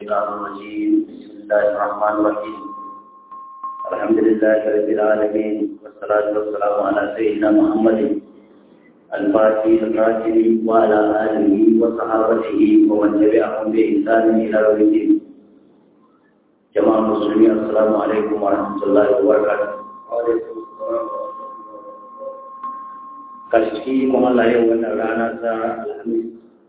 الشيطان الرجيم بسم الله الرحمن الرحيم الحمد لله رب العالمين والصلاة والسلام على سيدنا محمد الفاتح القاتل وعلى آله وصحابته ومن تبعهم بإحسان إلى يوم الدين جماعة المسلمين السلام عليكم ورحمة الله وبركاته وعليكم السلام kashi kuma Allah yau wannan rana ta alhamis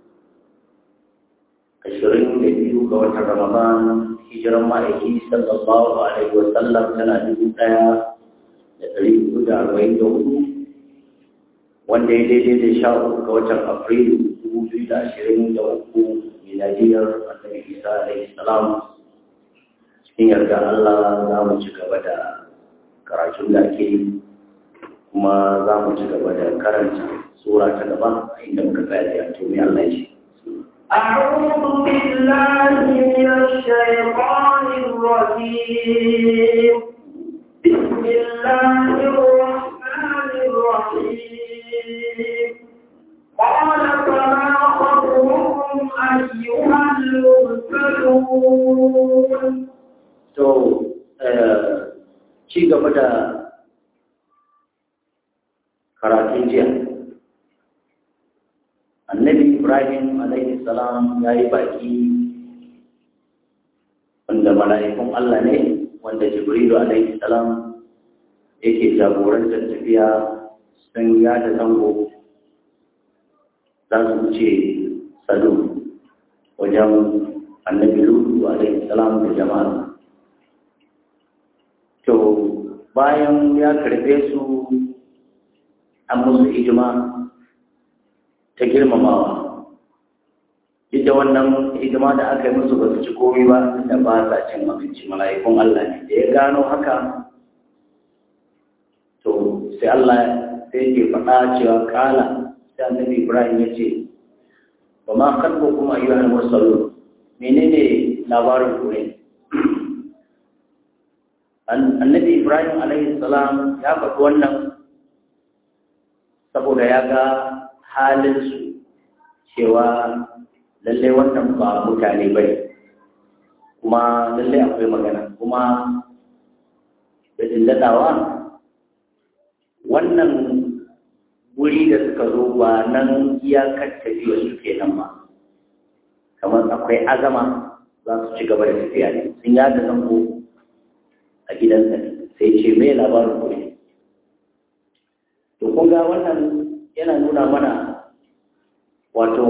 ashirin da biyu ga watan Ramadan hijiran ma'aiki sallallahu alaihi wa sallam tana dubu ɗaya da ɗari hudu da arba'in da hudu wanda ya daidai da sha uku ga watan Afrilu dubu biyu da ashirin da uku miladiyar annabi Isa alaihi salam cikin yarda Allah za mu ci gaba da karatun da ake yi kuma za mu ci gaba da karanta sura ta gaba a inda muka tsaya da to me Allah ya ce أعوذ بالله من الشيطان الرجيم بسم الله الرحمن الرحيم قال فما خطبكم أيها المرسلون to ci gaba da karatun jiya annabi ibrahim alaihi salam ya yi baki wanda mala'ikun allah ne wanda jibrilu alaihi salam yake jagorantar tafiya sun yada zango za su wuce sadu wajen annabi lutu alaihi salam da jama'a to bayan ya karbe su an musu hidima ta girmamawa duk da wannan hidima da aka yi musu ba su ci komi ba da ba sa cin abinci mala'ikun Allah ne da ya gano haka to sai Allah sai ke faɗa cewa kala sai annabi Ibrahim ya ce ba ma kalbo kuma ayyuhal mursalun menene labarin ku ne annabi Ibrahim alaihi salam ya faɗi wannan saboda ya ga halinsu cewa lallai wannan ba mutane bai kuma lallai akwai magana kuma da dilladawa wannan wuri da suka zo ba nan iyakar tafiya suke nan ba kamar akwai azama za su ci gaba da tafiya ne sun yada zango a gidansa sai ce mai labarin kuri to kun ga wannan yana nuna mana wato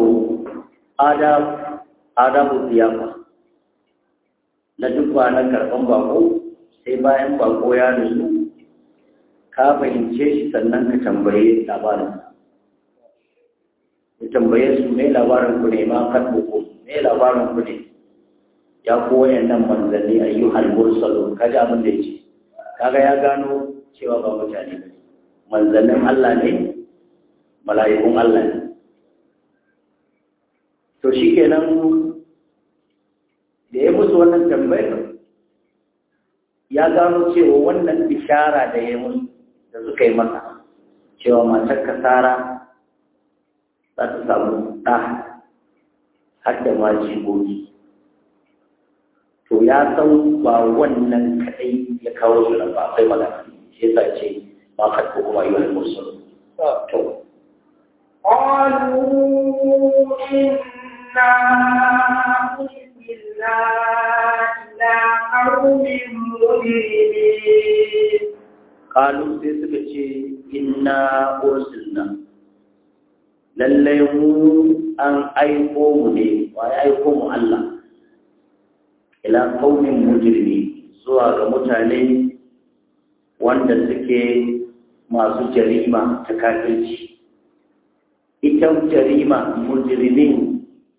adabu ziyafa na duk na karɓan bako sai bayan bako ya nutsu ka fahimce shi sannan ka tambaye labarin ka tambaye su mai labarin ku ne ma kan boko mai labarin ku ne ya koya nan manzanni ayyuhal mursalun kaji abin da yake kaga ya gano cewa ba mutane ba manzannin Allah ne mala'ikun Allah ne to shi kenan da ya musu wannan tambayar ya gano cewa wannan bishara da ya musu da suka yi masa cewa matar kasara za ta samu ɗa har da ma jigogi to ya san ba wannan kaɗai ya kawo su nan ba akwai magana shi yasa ce ما خطبكم أيها المرسلون قالوا إنا أرسلنا إلى قوم مجرمين قالوا سيسكتي إنا أرسلنا lallai mu an aiko mu ne wa ya aiko mu Allah ila qaumin mujrimi zuwa ga mutane wanda suke masu jarima ta kafirci ita jarima mujrimin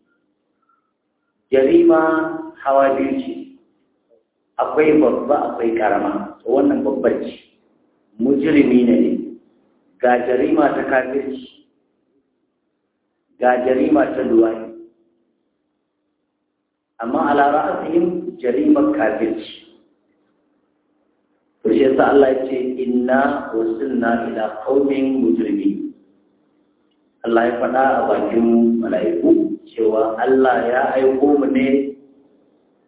jarima hawa biyu ce akwai babba akwai karama wannan babbar ce mujrimi ne ga jarima ta kafirci ga jarima ta luwai amma ala ra'asihim jarimar kafirci to shi yasa Allah ya ce inna wasilna ila qaumin mujrimin Allah ya faɗa a bakin mala'iku cewa Allah ya aiko mu ne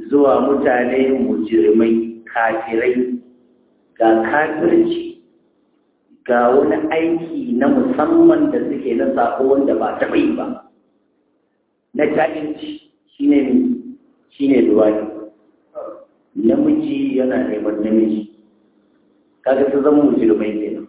zuwa mutane mujirmai kafirai ga kafirci ga wani aiki na musamman da suke na sako wanda ba taɓa yi ba na ta'inci shi ne shi ne duwani namiji yana neman namiji kaga su zama mujirmai kenan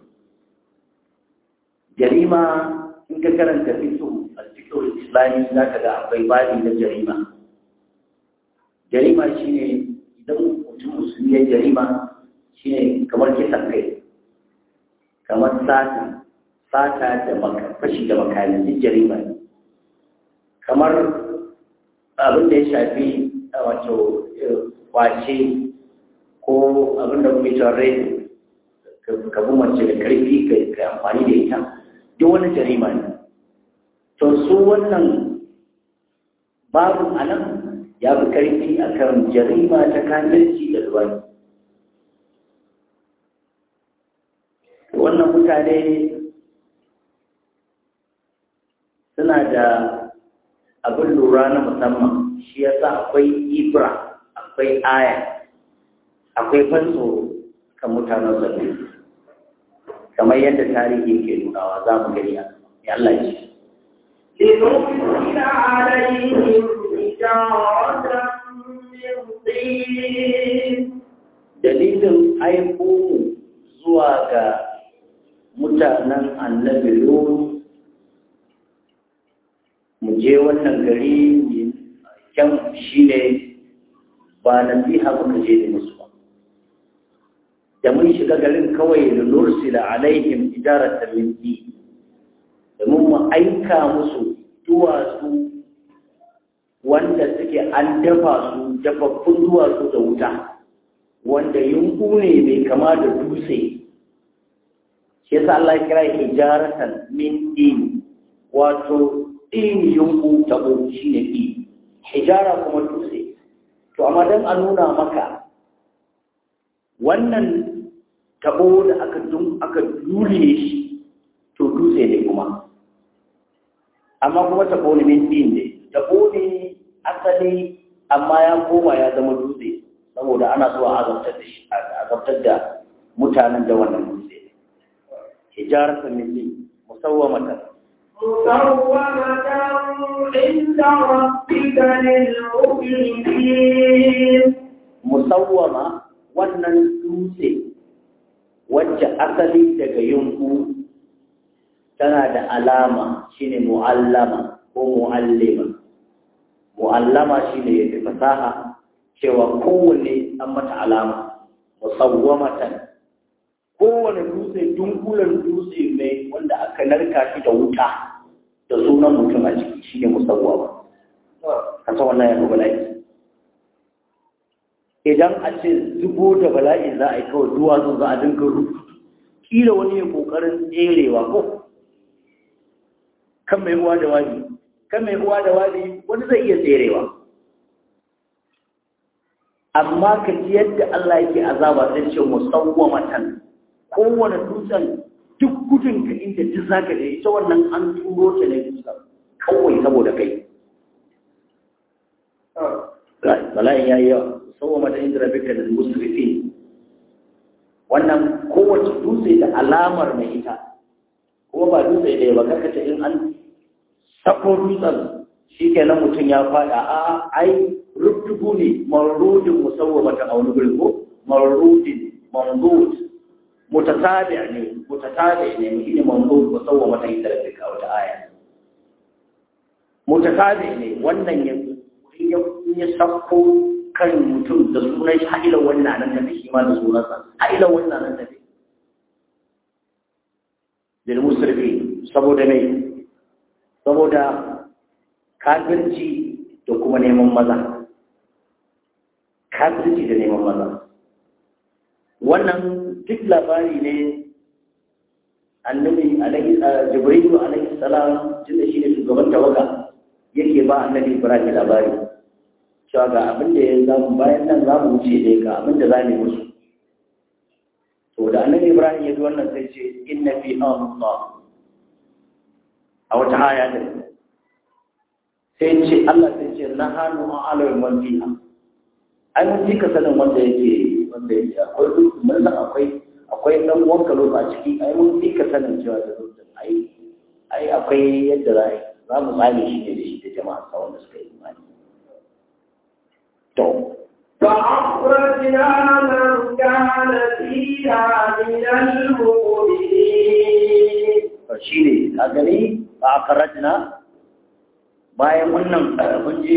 jarima in ka karanta fitu a cikin islami za ka ga akwai babi na jarima jarima shine idan mutum musulmi ya jarima shine kamar kisan kai kamar sata sata da fashi da makami duk jarima ne kamar abin da ya shafi wato kwace ko abin da kuma cewa rai ka bi mace da karfi ka amfani da ita duk wani jarima ne to su wannan babu anan ya fi karfi a kan jarima ta kafirci da ruwani wannan mutane suna da abin lura na musamman shi yasa akwai ibra akwai aya akwai fanso kan mutanen zabi kamar yadda tarihi ke nunawa za mu gani a Allah ce لنرسل عليهم حجارة من طين dalilin aiko mu zuwa ga mutanen annabi Lut mu je wannan gari mai kyan shi ne ba nasiha muka je da musu ba da mun shiga garin kawai da nursila alaihim idaratan min di domin mu aika musu duwatsu wanda suke an dafa su dafaffun duwatsu da wuta wanda yunku ne mai kama da dutse shi yasa Allah ya kira hijaratan min din wato din yunku tabo shine din hijara kuma dutse to amma dan a nuna maka wannan tabo da aka dun aka dule shi to dutse ne kuma amma kuma tabo ne min din ne tabo ne asali amma ya koma ya zama dutse saboda ana so a azabtar da shi a azabtar da mutanen da wannan dutse hijarata min din musawwamatan مسومة عند ربك للمسرفين musawwama wannan dutse wacce asali daga yunku tana da alama shine mu'allama ko mu'allima mu'allama shine yake fasaha cewa kowanne an mata alama musawwamatan kowane dutse dunkulen dutse mai wanda aka narka shi da wuta da sunan mutum a ciki shine musawwama kasa wannan ya bala'i idan a ce zubo da bala'i za a yi kawai duwatsu za a dinga rubutu kila wani ya kokarin tserewa ko kan mai uwa da wani kan mai uwa da wani wani zai iya tserewa amma ka ji yadda Allah yake azaba sai ce musawwamatan kowane dutsen duk gudun ka inda duk zaka da ita wannan an turo ta ne dutsen kawai saboda kai bala'in yayi yawa musawwamatan inda rabbika lil musrifin wannan kowace dutse da alamar mai ita kuma ba dutse da ba karkace in an sako dutsen shi kenan mutum ya faɗa a ai rubdugu ne marudin musawwamatan a wani gurin ko marudin mamdud mutatabi ne mutatabi ne shi ne mamdud musawwamatan inda rabbika wata aya mutatabi ne wannan ya ya sako kan mutum da sunan shi haila wannan nan tafi shi ma da sunansa haila wannan nan tafi lil musrifi saboda mai saboda kafirci da kuma neman maza kafirci da neman maza wannan duk labari ne annabi alaihi jibrilu alaihi salam tunda shi ne shugaban tawaga yake ba annabi ibrahim labari cewa ga abin da ya zamu bayan nan za mu wuce ne ga abin da za mu musu to da annabi ibrahim ya ji wannan sai ce inna fi Allah a wata aya da sai ce Allah sai ce na hannu a alawar man fiha ai mun ji ka sanin wanda yake wanda yake akwai duk mun san akwai akwai dan wanka lo a ciki ai mun ji ka sanin cewa da dutsen ai ai akwai yadda za a yi za mu tsale shi ne da shi da jama'a sa wanda suka yi imani to فأخرجنا من كان فيها من المؤمنين to shi ne a gani ba a karajina bayan wannan mun je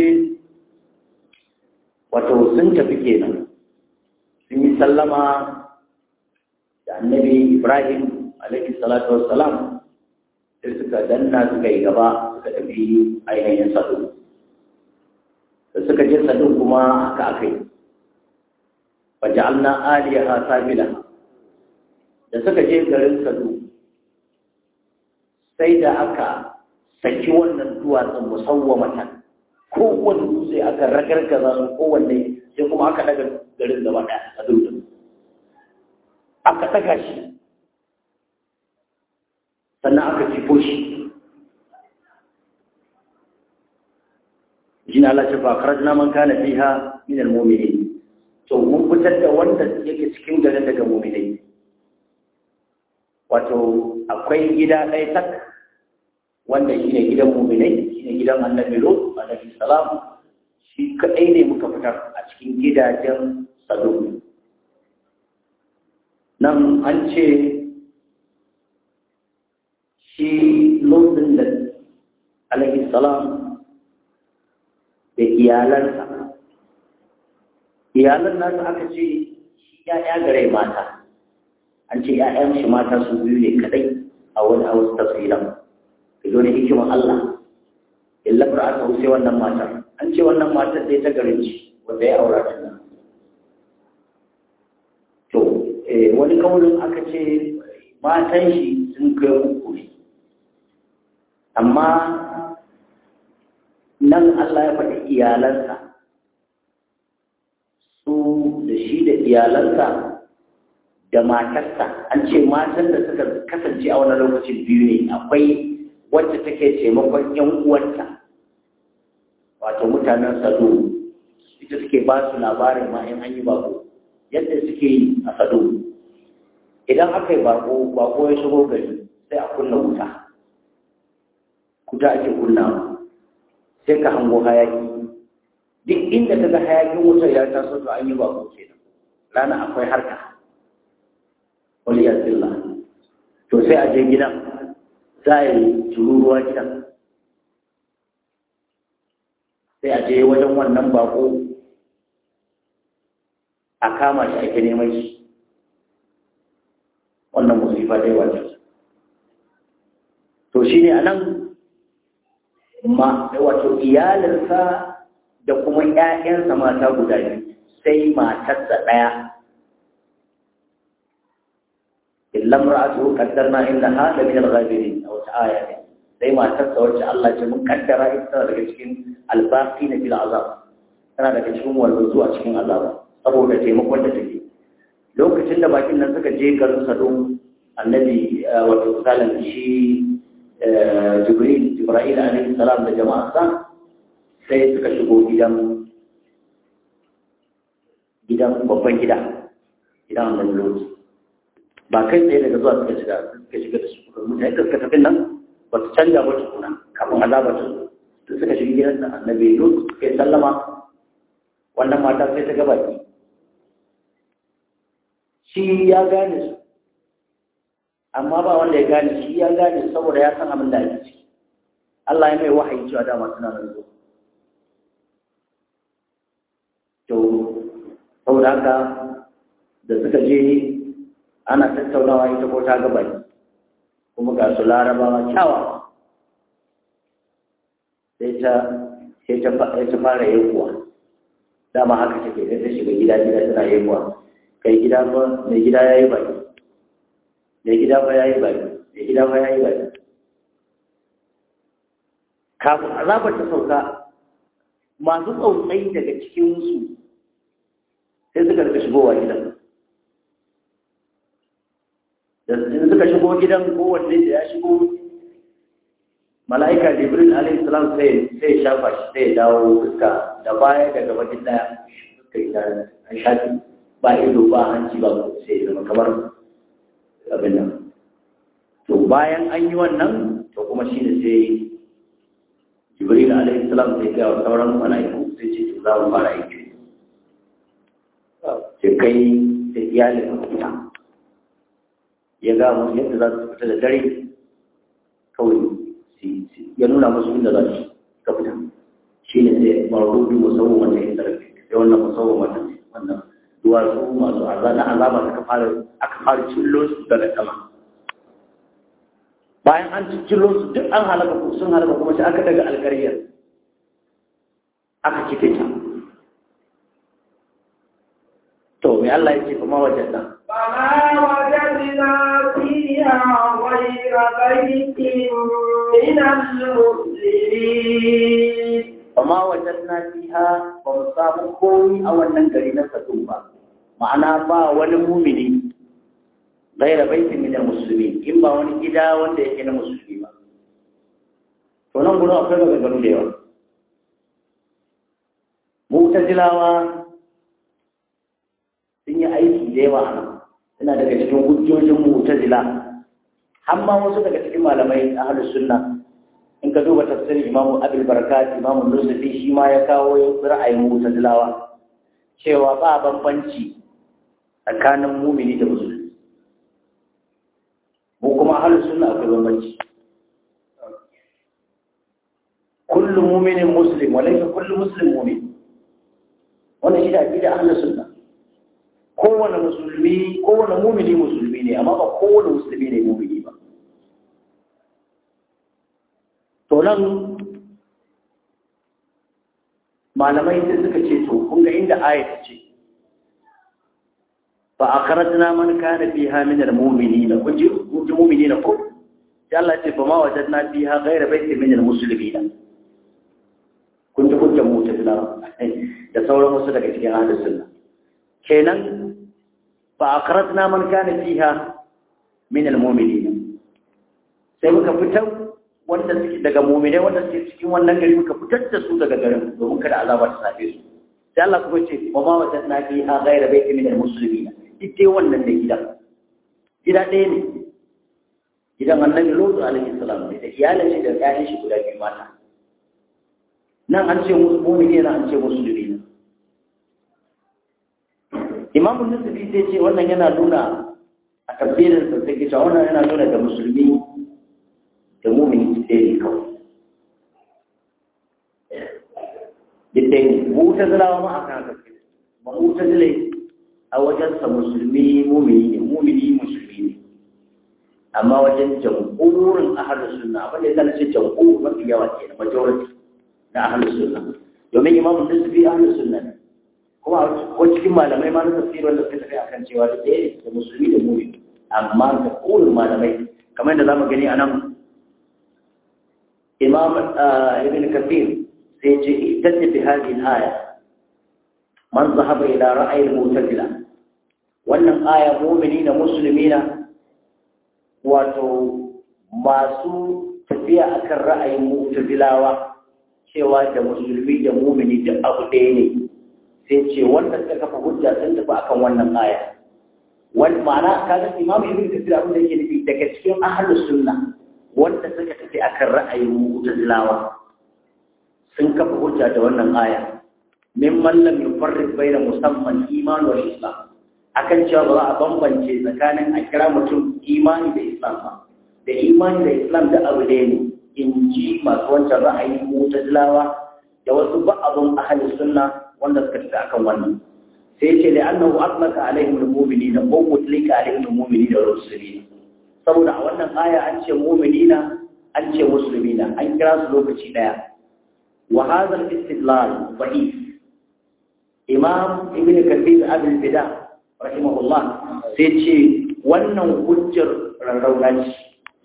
wato sun tafi kenan sun yi sallama da annabi ibrahim alaihi salatu wassalam sai suka danna suka yi gaba suka tafi ainihin sadu da suka je sadu kuma haka aka yi faja'alna aliyaha sabila da suka je garin sadu sai da aka saki wannan duwatsun musawwamatan kowanne dutse aka ragargaza su kowanne sai kuma aka daga garin gaba ɗaya a dutsen aka daga shi sannan aka cifo shi jina Allah ce ba karajna man kana fiha min al-mu'minin to mun fitar da wanda yake cikin garin daga mu'minai wato akwai gida ɗaya tak wanda shi ne gidan muminai shi ne gidan annabi lot alaihi salam shi kaɗai ne muka fitar a cikin gidajen sado nan an ce shi lotin da alaihi salam da iyalansa iyalan nasu aka ce shi ya gare mata an ce ‘ya'yan shi mata su biyu ne kadai a wani a wasu tafsiran ka zo ne hikiman Allah illa ba aka wuce wannan matar an ce wannan matar dai ta garin ci wanda ya aura ta nan to wani kaurin aka ce matan shi sun kai uku ne amma nan Allah ya faɗi iyalansa su da shi da iyalansa da matarsa an ce matan da suka kasance a wani lokacin biyu ne akwai wacce take taimakon yan uwanta wato mutanen sado ita suke ba su labarin ma in an yi bako yadda suke yi a sado idan aka yi bako bako ya shigo gari sai a kunna wuta kuta ake kunnawa sai ka hango hayaki duk inda ka ga hayakin wutar ya taso to an yi bako kenan rana akwai harka wani yasilla to sai a je gidan za a yi tururuwa gidan sai a je wajen wannan bako a kama shi ake neman shi wannan musifa dai wata to shi ne a nan ma wato iyalinsa da kuma ‘ya'yansa mata guda biyu sai matarsa ɗaya illa imra'atuhu qaddarna innaha la min al-ghabirin aw ta'aya ne sai matarsa wacce Allah ce mun kaddara ita daga cikin albaqi na bil azab tana daga cikin walwazu a cikin azaba saboda taimakon da take lokacin da bakin nan suka je garin Sadum annabi wato salan shi Jibril Jibril alaihi salam da jama'arsa sai suka shigo gidan gidan babban gida gidan annabi Lot ba kai tsaye daga zuwa suka shiga suka shiga da su mutane da suka tafi nan ba su canja ba tukuna kafin azaba ta zo suka shiga gidan da annabi Lut suka yi sallama wannan mata sai ta ga baki shi ya gane su amma ba wanda ya gane shi ya gane saboda ya san abin da ake ciki Allah ya mai wahayi cewa dama suna nan zo to saboda haka da suka je ana tattaunawa ita ko ta ga baki kuma ga su larabawa kyawawa sai ta sai ta fara yankuwa dama haka take sai ta shiga gida gida tana yankuwa kai gida ba mai gida ya yi baki mai gida ba ya yi baki mai gida ba ya yi baki kafin azabar ta sauka masu tsautsai daga cikinsu sai suka rika shigowa gidan da suka shigo gidan kowanne da ya shigo mala'ika jibril alaihi salam sai sai shafa shi sai dawo fuska da baya da gaba duk daya kai da an shafi ba ido ba hanci ba sai zama kamar abin nan to bayan an yi wannan to kuma shi ne sai jibril alaihi salam sai ga sauran mala'iku sai ce to za mu fara aiki sai kai da iyalin fita ya ga musu yadda za su fita da dare kawai ya nuna musu inda za su ka fita shi ne sai marudu musawwa wanda ya sarrafi sai wannan musawwa wanda wannan duwatsu masu azaba na azaba aka fara aka fara cillo su daga sama bayan an cillo su duk an halaka ku sun halaka kuma sai aka daga alƙaryar aka cike ta to me Allah ya ce kuma wajen nan فما وجدنا فيها غير بيت من المسلمين وما وجدنا فيها فمصاب قوي أو النجري نفتوبا معنى با والمؤمنين غير بيت من المسلمين إما wani gida wanda yake na musulmi ba to nan gudu akwai maganganu da yawa mu'tazilawa sun yi aiki da yawa a nan suna daga cikin hujjojin mu'tazila har ma wasu daga cikin malamai ahlus sunna in ka duba tafsirin imamu abil barakat imamu nusufi shi ma ya kawo ra'ayin mu'tazilawa cewa ba bambanci tsakanin mumini da musulmi mu kuma ahlus sunna akwai bambanci kullu mu'minin muslim wa laysa kullu muslim mu'min wannan shi da aqida ahlus sunna kowane musulmi kowane mumini musulmi ne amma ba kowane musulmi ne mumini ba to nan malamai sai suka ce to kun ga inda ayat ce fa akhrajna man kana fiha min almu'minina kun ji kun ji mu'minina ko sai Allah ce fa ma wajadna fiha ghayra baitin min almuslimina kun ji hujjar mu'tazila da sauran wasu daga cikin ahlus sunna kenan fa akhrajna man kana fiha min almu'minina sai muka fitar wanda suke daga mu'minai wanda suke cikin wannan gari muka fitar da su daga garin domin kada azaba ta same su sai Allah kuma ce wa ma wajadna fiha ghayra baitin min almuslimina ita wannan da gidan gida ɗaya ne gidan annabi lutu alaihi salam ne da iyalin shi da ƴaƴan shi guda biyu mata nan an ce musu mu'mini nan an ce musulmi ne imamu nusufi sai ce wannan yana nuna a tafsirin sa sai cewa wannan yana nuna da musulmi da mu'mini ɗaya ne kawai duk ɗaya ne mu ta zalawa ma a kan haka ma mu ta zalai a wajensa musulmi mumini ne mumini musulmi ne amma wajen jamhurin ahalus sunna abin da ya zana ce jamhur mafi yawa ke na majority na ahalus sunna domin imamu nisbi ahalus sunna ne kuma ko cikin malamai ma na tafsir wanda suka tafi akan cewa da ɗaya da musulmi da mumini amma da kulun malamai kamar yadda zamu gani a nan imam ibn kathir sai ce ihtadda bi hadhihi al-aya man zahaba ila ra'ayi al-mu'tazila wannan aya mu'minina muslimina wato masu tafiya akan ra'ayin mu'tazilawa cewa da musulmi da mu'mini da abu ɗaya ne sai ce wanda suka kafa hujja sun tafi akan wannan aya wani ma'ana kaga imam ibn kathir abin da yake nufi daga cikin ahlus sunna wanda suka tafi akan ra'ayin mu'tazilawa sun kafa hujja da wannan aya mimman lam yufarriq baina musamman iman wa islam akan cewa ba za a bambance tsakanin a kira mutum imani da islam ba da imani da islam da abu ɗaya ne in ji masu wancan ra'ayi mutazilawa da wasu ba'abun ahalin sunna wanda suka tafi akan wannan sai ce da annahu atlaka alaihim almu'minina ko mutlika alaihim almu'minina wa rusulina saboda a wannan aya an ce mu'minina an ce muslimina an kira su lokaci daya wa hadha al-istidlal da'if imam ibn kathir abul bida rahimahullah sai ce wannan hujjar rarrauna ce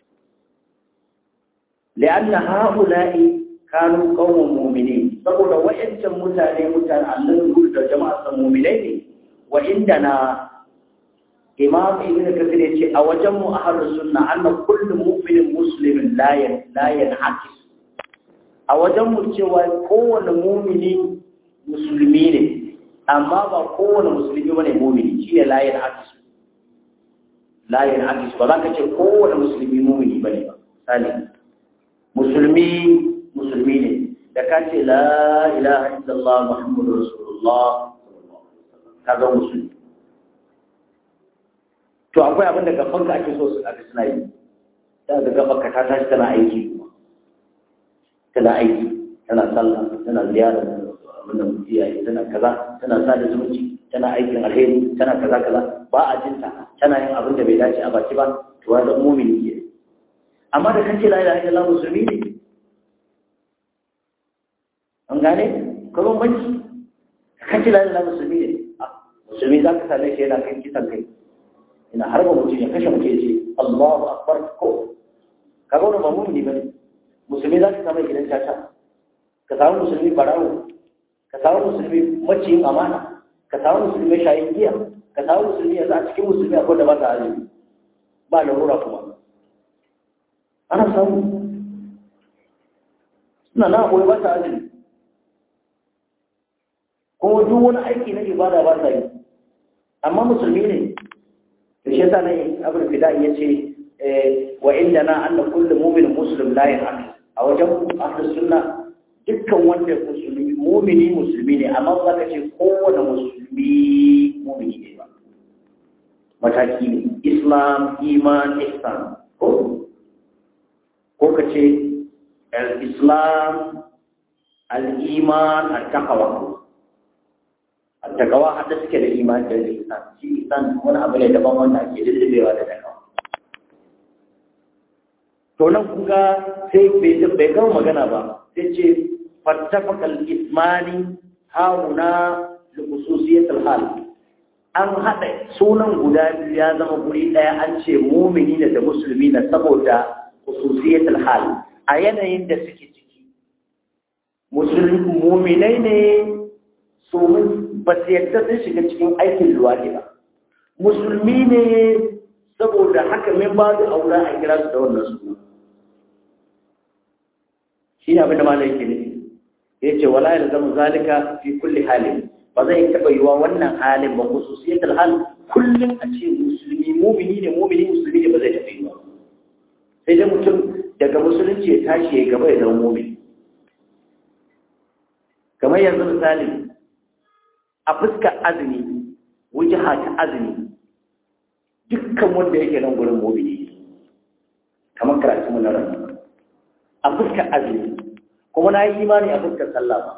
li'anna ha'ula'i kanu qawmun mu'minin saboda wa'ancan mutane mutane annabi da jama'a san mu'minai ne wa indana imam ibn kathir yace a wajen mu ahlus sunna anna kullu mu'minin muslimin la yan la yanhakis a wajen mu cewa kowane mu'mini musulmi ne amma ba kowane musulmi bane mumini shi ne layin hadis layin hadis ba za ka ce kowane musulmi mumini bane ba sani musulmi musulmi ne da ka ce la ilaha illallah muhammadu rasulullah ka ga musulmi to akwai abin da gaban ka ake so su aka suna yi ta ga gaban ka ta tashi tana aiki kuma tana aiki tana sallah tana ziyara abin da mutum iyaye tana kaza tana sada zumunci tana aikin alheri tana kaza kaza ba a jinta tana yin abin da bai dace a baki ba to wanda mumini ke amma da kace la ilaha illallah musulmi ne an gane ka bambanci kace la ilaha musulmi ne musulmi za ka same shi yana kan kisan kai ina harba mutum ya kashe mutum ya ce Allahu akbar ko kaga wannan ba mumini bane musulmi za ka samu gidan caca ka samu musulmi barawo ka samu musulmi maciyin amana ka samu musulmi shayin giya ka samu musulmi yanzu a cikin musulmi akwai da ba ta azumi ba larura kuma ana samu suna na akwai ba ta azumi kuma duk wani aiki na ibada ba ta yi amma musulmi ne da shi yasa ne abin fida ya ce wa inda na anna kullu mu'min muslim la ya'lam a wajen ahlus sunna dukkan wanda musulmi mu'mini musulmi ne amma ba ka ce kowane musulmi mu'mini ne ba mataki ne islam iman ihsan ko ko ka ce al-islam al-iman al-taqwa takawa hada suke da imani da ihsan shi ihsan wani abu ne daban wanda ake lullubewa da takawa to nan kuga sai bai bai gama magana ba sai ce fattafaqal ismani hauna li khususiyatil hal an hada sunan guda biyu ya zama guri daya an ce mumini da da musulmi na saboda khususiyatil hal a yanayin da suke ciki musulmi muminai ne su ba su yadda sun shiga cikin aikin luwaɗi ba musulmi ne saboda haka min ba da aura a kira su da wannan su shi ne abinda malai ke nufi ya ce wala ya zama zalika fi kulli halin ba zai taɓa yiwa wannan halin ba khususiyatul hal kullum a ce musulmi mumini ne mumini musulmi ne ba zai taɓa yiwa sai dai mutum daga musulunci ya tashi ya gaba ya zama mumini kamar yanzu misali a fuskar azumi wujaha ta azumi dukkan wanda yake nan gurin mobili kamar karatu na ran a fuskar azumi kuma na yi imani a fuskar sallah ba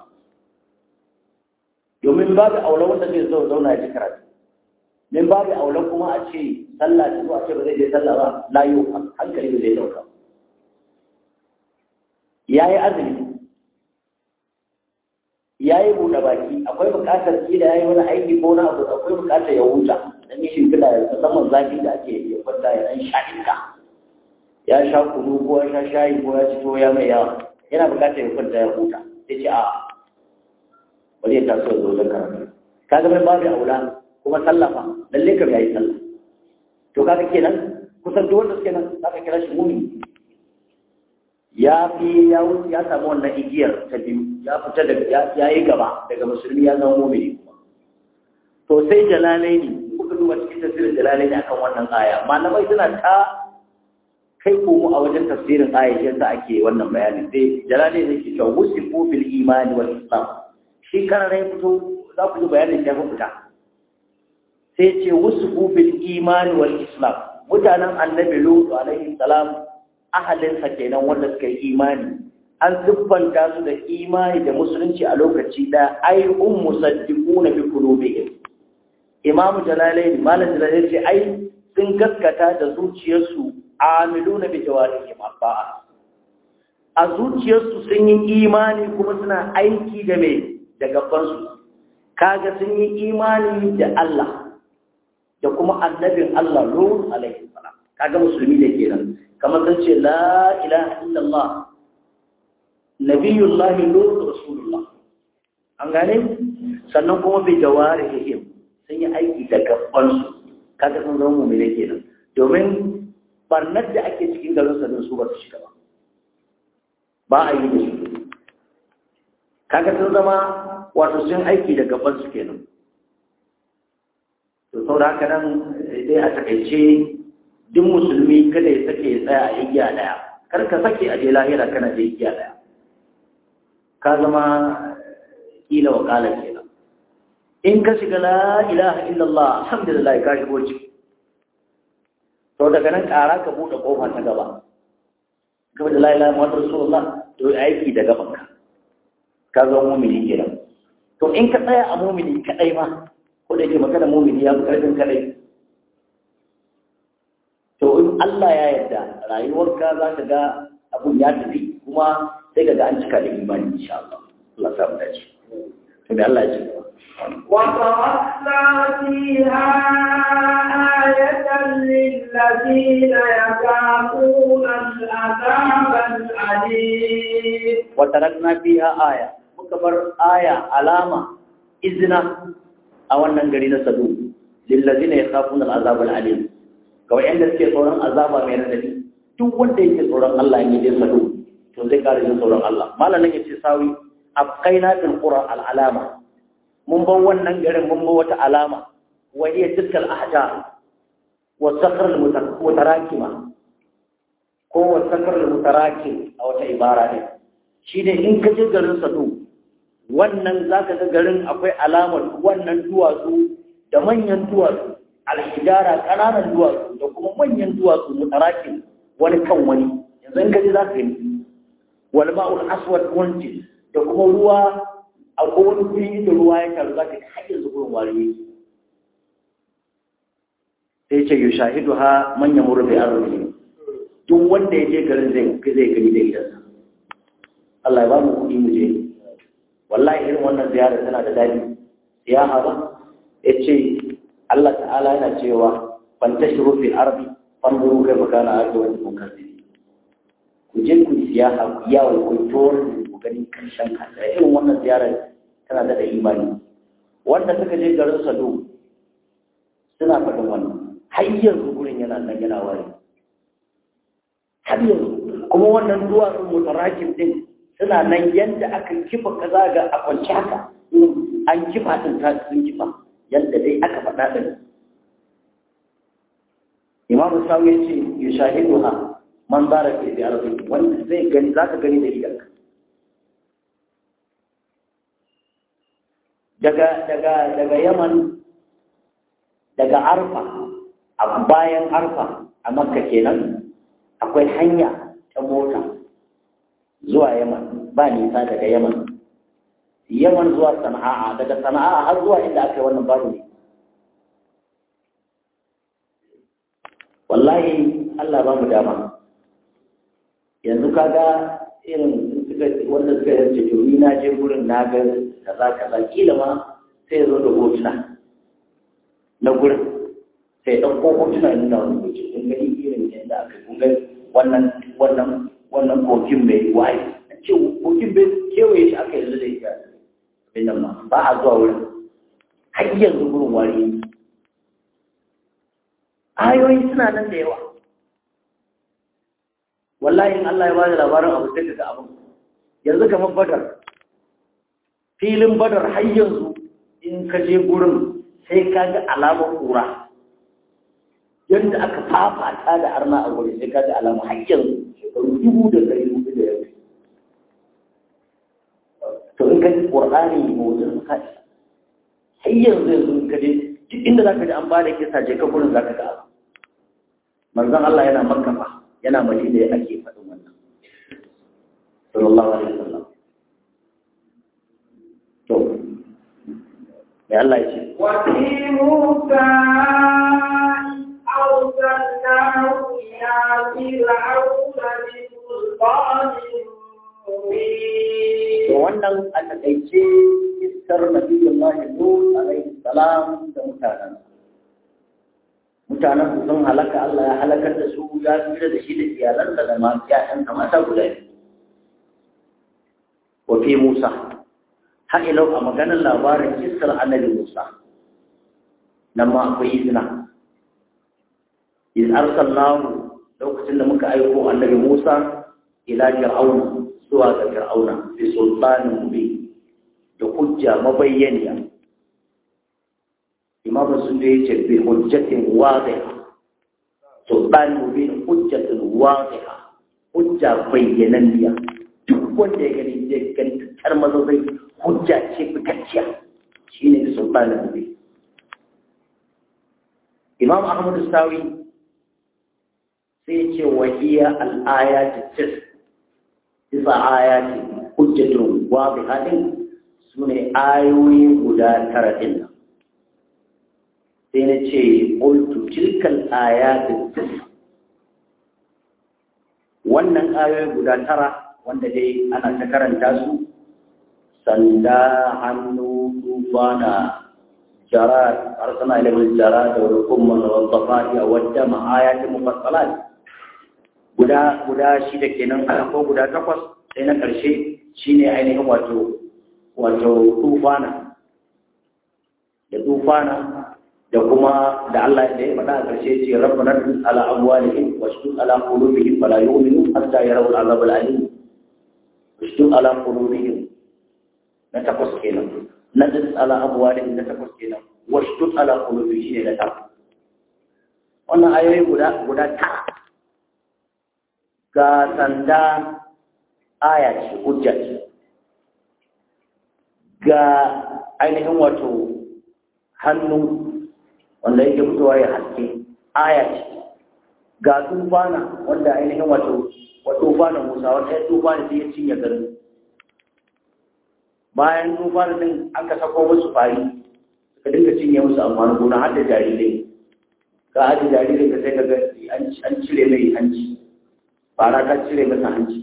domin babu aula wanda zai zo zauna ya ji karatu min babu aula kuma a ce sallah ta zo a ce ba zai je sallah ba layo hankali ba zai dauka ya yi azumi ya yi buɗe baki akwai buƙatar kila ya yi wani aiki ko na abu akwai buƙatar ya huta dan yi shimfiɗa ya musamman zafi da ake ya kwanta ya ɗan sha iska ya sha kunu ko ya sha shayi ko ya ci to ya mai yawa yana buƙatar ya kwanta ya huta sai ce a bari ya taso ya zo da karatu ka ga mai babu aula kuma sallafa lalle kam yayi sallah to kaga kenan kusan duk wanda suke nan zaka kira shi mumi ya fi ya wuce ya samu wannan igiyar ta biyu ya fita daga ya yi gaba daga musulmi ya zama mumini kuma to sai jalalai ne kuka duba cikin tafsirin jalalai ne akan wannan aya malamai suna ta kai komo a wajen tafsirin aya shi yasa ake wannan bayanin sai jalalai ne ke cewa wusifu bil imani wal islam shi kararai fito za ku ji bayanin shi ya fita sai ce wusifu bil imani wal islam mutanen annabi lutu alaihi salam ahalinsa kenan wanda suka yi imani an siffanta su da imani da musulunci a lokaci da ai um musaddiquna bi qulubihim imamu jalalaini malam jalalaini ce ai sun gaskata da zuciyarsu amiluna bi jawarihim abba a zuciyarsu sun yi imani kuma suna aiki da me da gabansu kaga sun yi imani da Allah da kuma annabin Allah Lut alaihi salam kaga musulmi da kenan kamar sun ce la ilaha illallah nabiyullah lut rasulullah an gane sannan kuma bi jawarihim sun yi aiki da gaban su kaga sun zama mu'mini kenan domin barnar da ake cikin garin sa su ba su shiga ba ba a yi da su kaga sun zama wato sun aiki da gaban su kenan to saboda haka nan dai a takaice duk musulmi kada ya sake ya tsaya a igiya daya kar ka sake a je lahira kana da igiya daya ka zama kila wa kala kenan in ka shiga la ilaha illallah alhamdulillah ka shigo ciki to daga nan ƙara ka buɗe ƙofa ta gaba gaba da la ilaha muhammadu rasulullah to aiki da gaban ka ka zama mumini kenan to in ka tsaya a mumini kadai ma ko da yake magana mumini ya fi karfin kadai to in Allah ya yarda rayuwarka za ka ga abun ya tafi kuma sai ka ga an cika da imani insha Allah Allah sa mu dace to da Allah ya ce وتركنا فيها آية للذين يخافون العذاب الأليم وتركنا فيها آية مكبر آية علامة إذن أولا قرينا سدو للذين يخافون العذاب العليم kawai yadda suke tsoron azaba mai radadi duk wanda yake tsoron Allah ya je sadu to zai kare jin tsoron Allah malamin yace sawi abqaina fil qura al alama mun bar wannan garin mun bar wata alama wa hiya tilkal ahjar wa sakhr al mutarakima ko wa sakhr al mutarakim a wata ibara ne shine in ka je garin sadu wannan zaka ga garin akwai alamar wannan duwatsu da manyan duwatsu alhijara ƙananan duwatsu da kuma manyan duwatsu mutarakin wani kan wani yanzu in gaji za ka yi wal ma'ul aswad wanti da kuma ruwa a kowane guri da ruwa ya taru za ka yi har yanzu gurin wari yake sai ce yi shahidu ha manyan murfi arziki duk wanda ya je garin zai zai gani da idansa Allah ya ba mu kuɗi mu je wallahi irin wannan ziyara tana da daɗi siyaha ba ya ce Allah ta'ala yana cewa fantashiru fil ardi fanzuru kaifa kana aqibatu mukazzibin ku je ku siyaha ku yawo ku tor ku gani karshen kasa irin wannan ziyara tana da imani wanda suka je garin Sado suna faɗin wannan har yanzu gurin yana nan yana wari har yanzu kuma wannan duwatsun mutarakin din suna nan yadda aka kifa kaza ga a kwanci haka an kifa din ta sun kifa yadda dai aka faɗa ɗin imamu sawu ya ce ya shahidu ha man zara ke da arziki wanda zai gani za ka gani da idanka daga daga daga yaman daga arfa a bayan arfa a makka kenan akwai hanya ta mota zuwa yaman ba nisa daga yaman yaman zuwa sana'a daga sana'a har zuwa inda aka yi wannan babu ne wallahi Allah ba mu dama yanzu kaga irin suka wanda suka yarce to ni na je gurin na ga kaza kaza kila ma sai zo da hotuna na gurin sai ɗauko hotuna ya nuna wani hoto kun gani irin yadda aka kun gani wannan wannan wannan kokin mai waye ce kokin bai kewaye shi aka yanzu da ita binan ma ba a zuwa wurin har yanzu gurin wari ayoyi suna nan da yawa wallahi in Allah ya bada labarin abu sai ga abin yanzu kamar badar filin badar har yanzu in ka je gurin sai ka ga alamar kura yadda aka fafata da arna a wuri sai ka ga alamar har yanzu shekaru dubu da ɗari hudu da yau to in ka ji ƙur'ani motsin ka har yanzu yanzu in ka je duk inda za ka ji an ba da kisa je ka gurin za ka ga abu manzon Allah yana makka fa yana madina ya ake faɗin wannan sallallahu alaihi wasallam to mai Allah ya ce وفي موسى أرسلناه إلى فرعون بسلطان to مبين wannan a takaice iskar nabiyullahi lut alaihi salam da mutanen mutanen su sun halaka Allah ya halakar da su ya tsira da shi da iyalansa da masu ƴaƴan mata guda biyu wa fi Musa har ilau a maganar labarin iskar annabi Musa nan ma akwai izina iz arsalnahu lokacin da muka aiko annabi Musa ila fir'auna zuwa ga fir'auna bi sultanin mubin da hujja mabayyaniya bi imam sun da yace bi hujjatin wadiha sultan mubin hujjatin wadiha hujja bayyananniya duk wanda ya gani zai gani tar maza zai hujja ce fitacciya shine sultan mubin imam ahmad sawi sai ce wahiya al-ayat tis isa ayati hujjatun wadiha din sune ayoyi guda tara din nan sai na ce ƙultu tilkal ayatin tis wannan ayoyi guda tara wanda dai ana ta karanta su sanda hannu tufana jara arsana ilimin jara da wani kuma da wata fadi a wadda ma'ayatin mufassalat guda guda shida kenan ko guda takwas sai na ƙarshe shine ainihin wato wato tufana da tufana da kuma da Allah da ya faɗa a ƙarshe ce rabbana tun ala amwalihim wa shudud ala qulubihim fala yu'minu hatta yarawu al'azab al'alim wa shudud ala qulubihim na takwas kenan na tun ala amwalihim na takwas kenan wa shudud ala qulubihim shine na takwas wannan ayoyi guda guda tara ga sanda aya ce hujja ce ga ainihin wato hannu wanda yake fitowa ya haske aya ce ga tufana wanda ainihin wato wa tufana Musa wata ya tufana sai ya cinye garin bayan tufana din aka sako musu fari suka dinga cinye musu amfanin gona har da jarirai ka haɗe jarirai ka sai ka ga an cire mai hanci fara ka cire masa hanci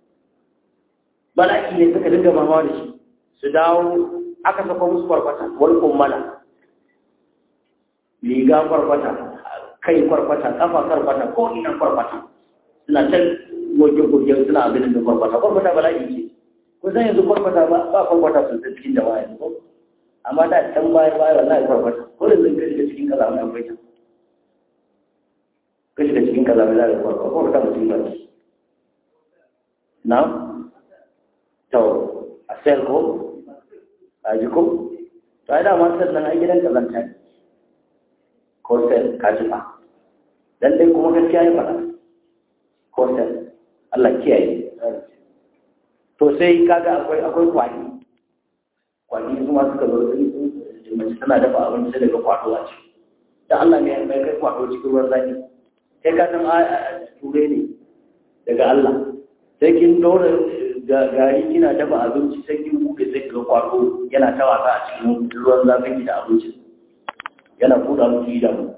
bala'i ne suka dinga mamawa da shi su dawo aka sako musu kwarkwata wani kummala riga kwarkwata kai kwarkwata kafa kwarkwata ko ina kwarkwata suna can goge-goge suna abin da kwarkwata kwarkwata bala'i ce ko zan yanzu kwarkwata ba ba kwarkwata sun ta cikin da waya ko amma da can baya baya wallahi kwarkwata ko da zan kai shiga cikin kaza mai akwai ta ka shiga cikin kaza mai zai kwarkwata kwarkwata mutum ba ce na to a sel ko a ji ko to ai da ma sel nan ai gidan kazanta ne kosel kajiba dan dai kuma gaskiya ya faɗa kosel Allah kiyaye to sai kaga akwai akwai kwani kwani su ma suka zo sun mace tana dafa abinci sai daga kwato a ciki da Allah mai mai kai kwato cikin ruwan zafi sai ka san ture ne daga Allah sai kin dora gari kina dafa abinci sai kin buɗe sai ka kwato yana ta wasa a cikin ruwan zafin da abincin yana buɗa musu idanu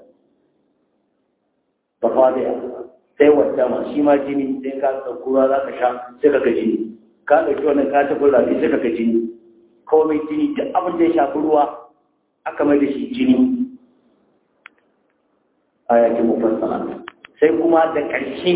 ba fadiya sai wata ma shi ma jini sai ka tsakura za ka sha sai ka ga jini ka ɗauki wannan ka tafi rafi sai ka ga jini komai jini duk abin da ya shafi ruwa aka mai da shi jini a yakin mufassala sai kuma da ƙarshe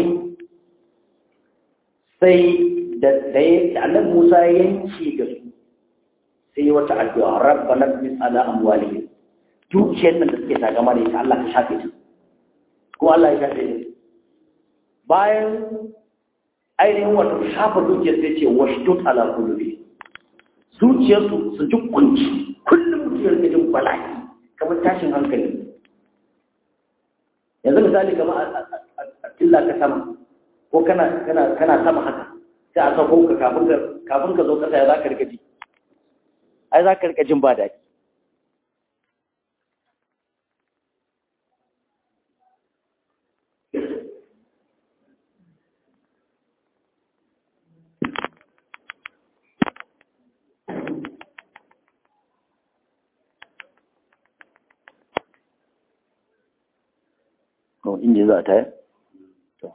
sai da ɗaya annabi Musa ya yanke da su sai wata addu'a rabbana bis ala amwalihim dukiyar nan da suke tagama da ita Allah ka shafe ta ko Allah ya shafe ta bayan ainihin wato shafa dukiyar sai ce washtut ala qulubi zuciyarsu su ji kunci kullum mutum ya jin bala'i kamar tashin hankali yanzu misali kamar a tilla ka sama ko kana kana kana sama haka sai a sako ka kafin ka kafin ka zo kasa ya za ka rika ji ai za ka rika jin ba daɗi ko inji za ta yi to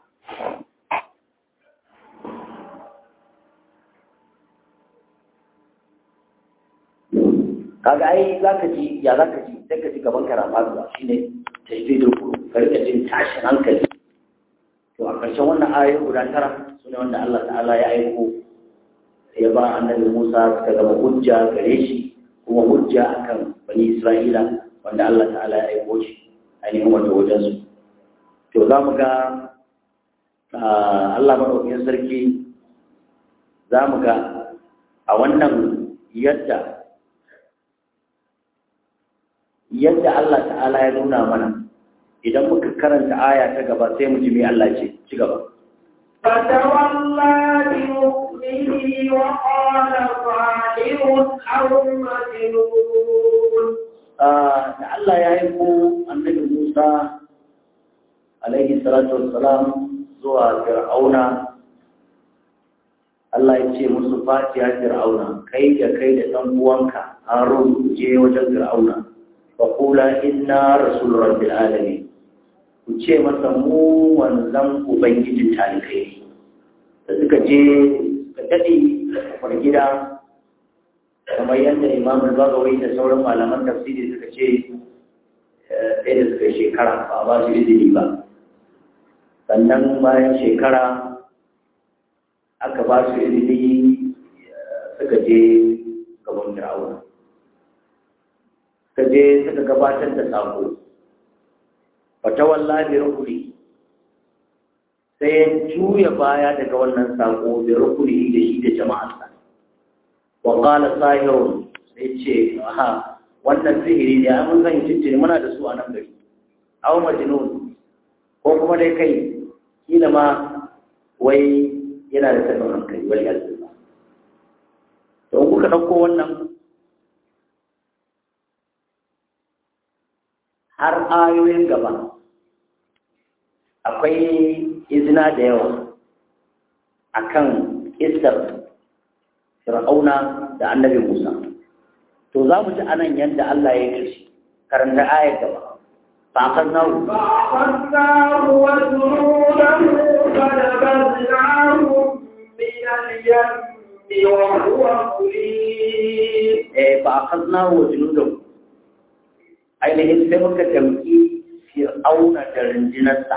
kaga ai za ka ji ya za ka ji sai ka ji gaban karama da shi ne ta yi daidai ku ka rika jin tashin hankali to a ƙarshen wannan ayoyi guda tara su ne wanda Allah ta'ala ya aiko ya ba annabi Musa suka zama hujja gare shi kuma hujja akan bani Isra'ila wanda Allah ta'ala ya aiko shi ainihin wato wajen su to za mu ga Allah maɗaukin sarki za mu ga a wannan yadda yadda Allah ta'ala ya nuna mana idan muka karanta aya ta gaba sai mu ji me Allah ce ci gaba فتولى بمؤمنه وقال ظاهر أو مجنون da Allah ya yi ko annabi Musa alaihi salatu wassalam zuwa Fir'auna Allah ya ce musu fatiha Fir'auna kai da kai da ɗan uwanka Harun je wajen Fir'auna fa qula inna rasul rabbil alamin ku ce masa mu wanzan ubangijin talikai da suka je suka dade a gida kamar yadda imam al-bagawai da sauran malaman tafsiri suka ce sai da suka shekara ba ba su izini ba sannan bayan shekara aka ba su izini suka je gaban fir'auna suka je suka gabatar da sako fatawalla bi rukuni sai ya juya baya daga wannan sako bi rukuni da shi da jama'arsa wa qala sahirun sai ce aha wannan sihiri ne mun zan cincin muna da su a nan gari aw majnun ko kuma dai kai kila ma wai yana da tabin hankali wal yazza to kuka dauko wannan har ayoyin gaba akwai izina da yawa akan istar fir'auna da annabi musa to za mu ji anan yadda allah ya yi shi karanta ayar gaba fa akhadnahu فأخذناه وجنوده فنبذناهم من اليم وهو مليم eh fa akhadnahu wa junudahu ainihin sai muka damki fir'auna da rundunarsa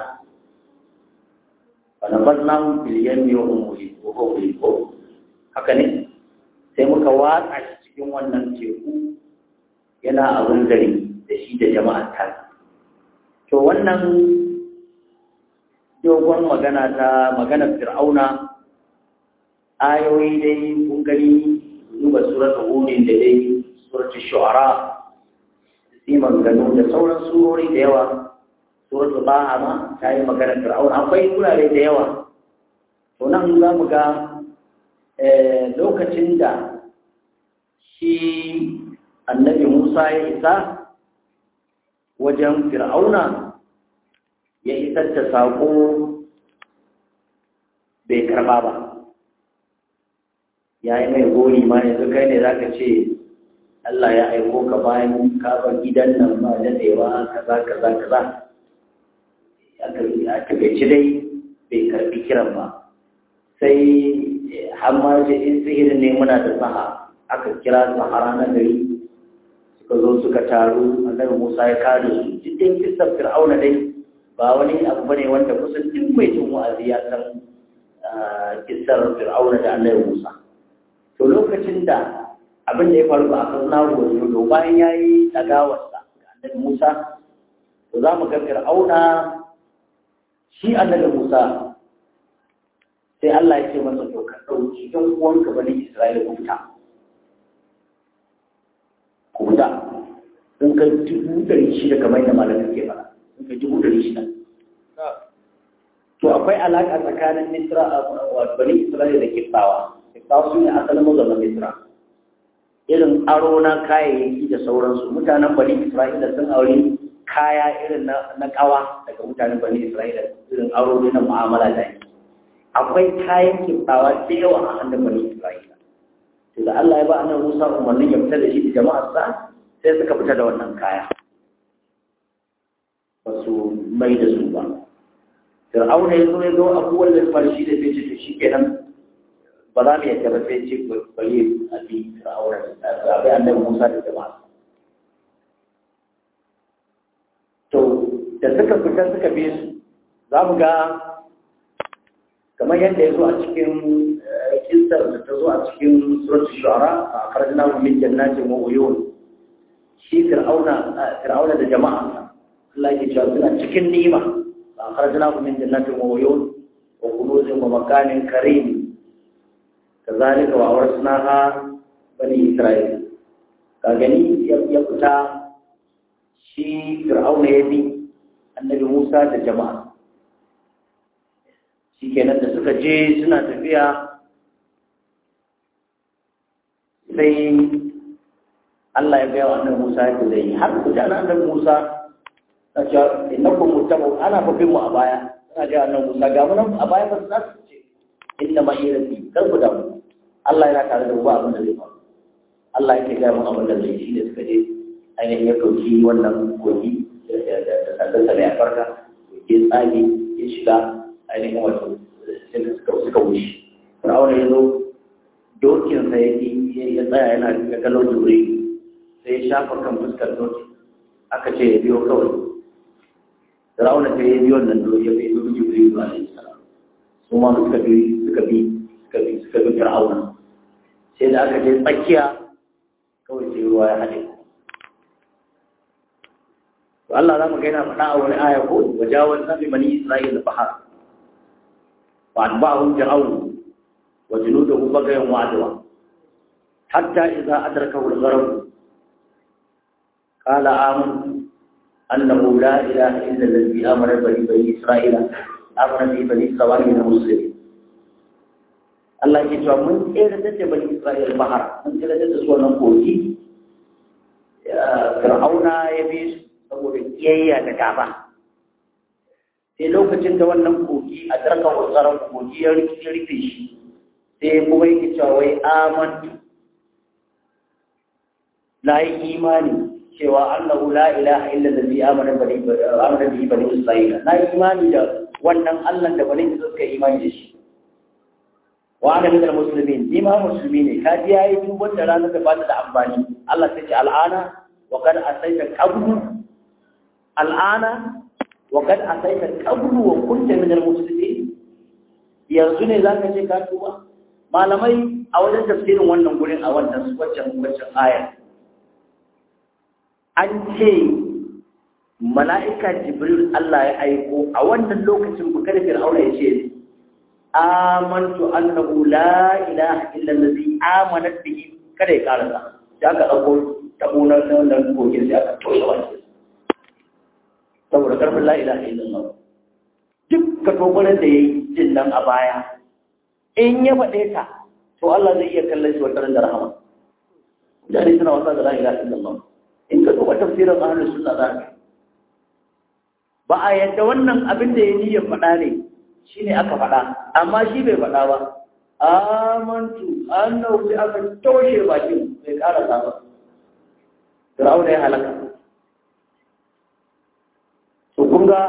fa nabadnahu bil yammi wa hum mulim wa huwa mulim haka ne sai muka watsa shi cikin wannan teku yana abin gari da shi da jama'ar ta to wannan dogon magana ta maganar fir'auna ayoyi dai kun gani duba suratul hudin da dai suratul shu'ara sai maganganu da sauran surori da yawa suratul baha ma ta yi maganar fir'auna akwai wurare da yawa to nan za mu ga lokacin da shi annabi Musa ya isa wajen fir'auna ya isar da saƙo bai karba ba ya yi mai gori ma yanzu kai ne za ka ce Allah ya aiko ka bayan kafa gidan nan ba daɗewa kaza kaza kaza a takaici dai bai karbi kiran ba sai hamma ce in sihirin ne muna da saha aka kira sahara na gari suka zo suka taru annabi Musa ya kare su cikin kisar Fir'auna dai ba wani abu bane wanda kusan duk mai jin wa'azi ya san kisar Fir'auna da annabi Musa to lokacin da abin da ya faru ba a kan nawo wajen bayan ya yi ɗagawarsa ga annabi Musa to za mu ga Fir'auna shi annabi Musa sai Allah ya ce masa to ka ɗauki ɗan uwanka bani Isra'ila ku fita ku fita sun kai dubu ɗari shida kamar yadda malamin ke fara sun kai dubu ɗari shida to akwai alaƙa tsakanin Misra a bani Isra'ila da Kiftawa Kiftawa su ne asalin mazauna Misra irin aro na kayayyaki da sauransu mutanen bani Isra'ila sun aure kaya irin na kawa daga mutanen bani Isra'ila irin aro na mu'amala da yi akwai kayan kiftawa da yawa a hannun bani Isra'ila to da Allah ya ba annabi Musa umarnin ya fita da shi da jama'ar sa sai suka fita da wannan kaya ba su mai da su ba Fir'auna ya zo ya zo abubuwan da farshi da sai ce to shikenan ba za mu yadda ba sai ce bari a bi Fir'auna a bi annabi Musa da jama'a to da suka fita suka bi su za mu ga kamar yadda ya zo a cikin kisar da ta zo a cikin suratul shu'ara a farjina min jannatin wa uyun shi fir'auna fir'auna da jama'a Allah yake cewa suna cikin ni'ima a farjina min jannatin wa uyun wa kunuzin wa makanin karim kazalika wa awrasnaha bani isra'il ka gani ya fita shi fir'auna ya bi annabi musa da jama'a shi kenan da suka je suna tafiya sai Allah ya gaya wa annabi Musa yadda zai yi har mutanen annabi Musa na cewa innakum muttabu ana fafin mu a baya suna gaya annabi Musa ga mu nan a baya ba za su ce inna ma irati kar ku damu Allah yana tare da mu ba abin da zai faru Allah yake gaya mun abin da zai shi da suka je ainihin ya ɗauki wannan kogi da sandarsa mai albarka ya tsage ya shiga ainihin wato suka wuce fir'auna ya zo dokinsa ya ya tsaya yana ga kallon jure sai ya shafa kan fuskar doki aka ce ya biyo kawai fir'auna sai ya biyo wannan doki ya biyo jure ba alaihi salam su ma suka bi suka bi suka bi suka bi fir'auna sai da aka je tsakiya kawai sai ruwa ya haɗe to Allah za mu ga yana faɗa a wani aya ko wajawaz nabi bani isra'ila bahar wa atba'ahum fir'aun wa junuduhu bagayan wa adwa hatta idza adrakahu al-gharq qala amantu annahu la ilaha illa alladhi amara bihi bani isra'ila amara bihi bani isra'ila muslimin Allah ke cewa mun tsere da bani isra'ila bahar mun tsere da su wannan kogi fir'auna ya bi su saboda kiyayya da gaba sai lokacin da wannan kogi a tsarka tsaron kogi ya rufe shi sai kuma yake cewa wai amantu na yi imani cewa annahu la ilaha illa allazi amana bani amana bihi bani isra'ila na yi imani da wannan Allah da bani Isra'ila suka imani da shi wa ana min almuslimin ni ma musulmi ne ka ji yayi duk wanda ranar da ba ta da amfani Allah sai ce al'ana wa kad asaita qablu al'ana wa kad asaita qablu wa kunta min al-muslimin yanzu ne zaka ce ka tuba malamai a wajen tafsirin wannan gurin a wannan waccan waccan aya an ce mala'ika jibril Allah ya aiko a wannan lokacin bukar fir'auna ya ce amantu annahu la ilaha illa allazi amanat bihi kada ya karasa sai aka dauko tabo na nan kogin sai aka toshe wani saboda karfin la ilaha illallah duk ka tobarar da yayi jin nan a baya in ya faɗe ta to Allah zai iya kallon shi wata da rahama mutane suna wasa da la ilaha illallah in ka duba tafsirin ahlus sunna za ka ba a yadda wannan abin da ya niyyar faɗa ne shine aka faɗa amma shi bai faɗa ba amantu annahu sai aka toshe bakin bai ƙara ba Fir'auna ya halaka to kun ga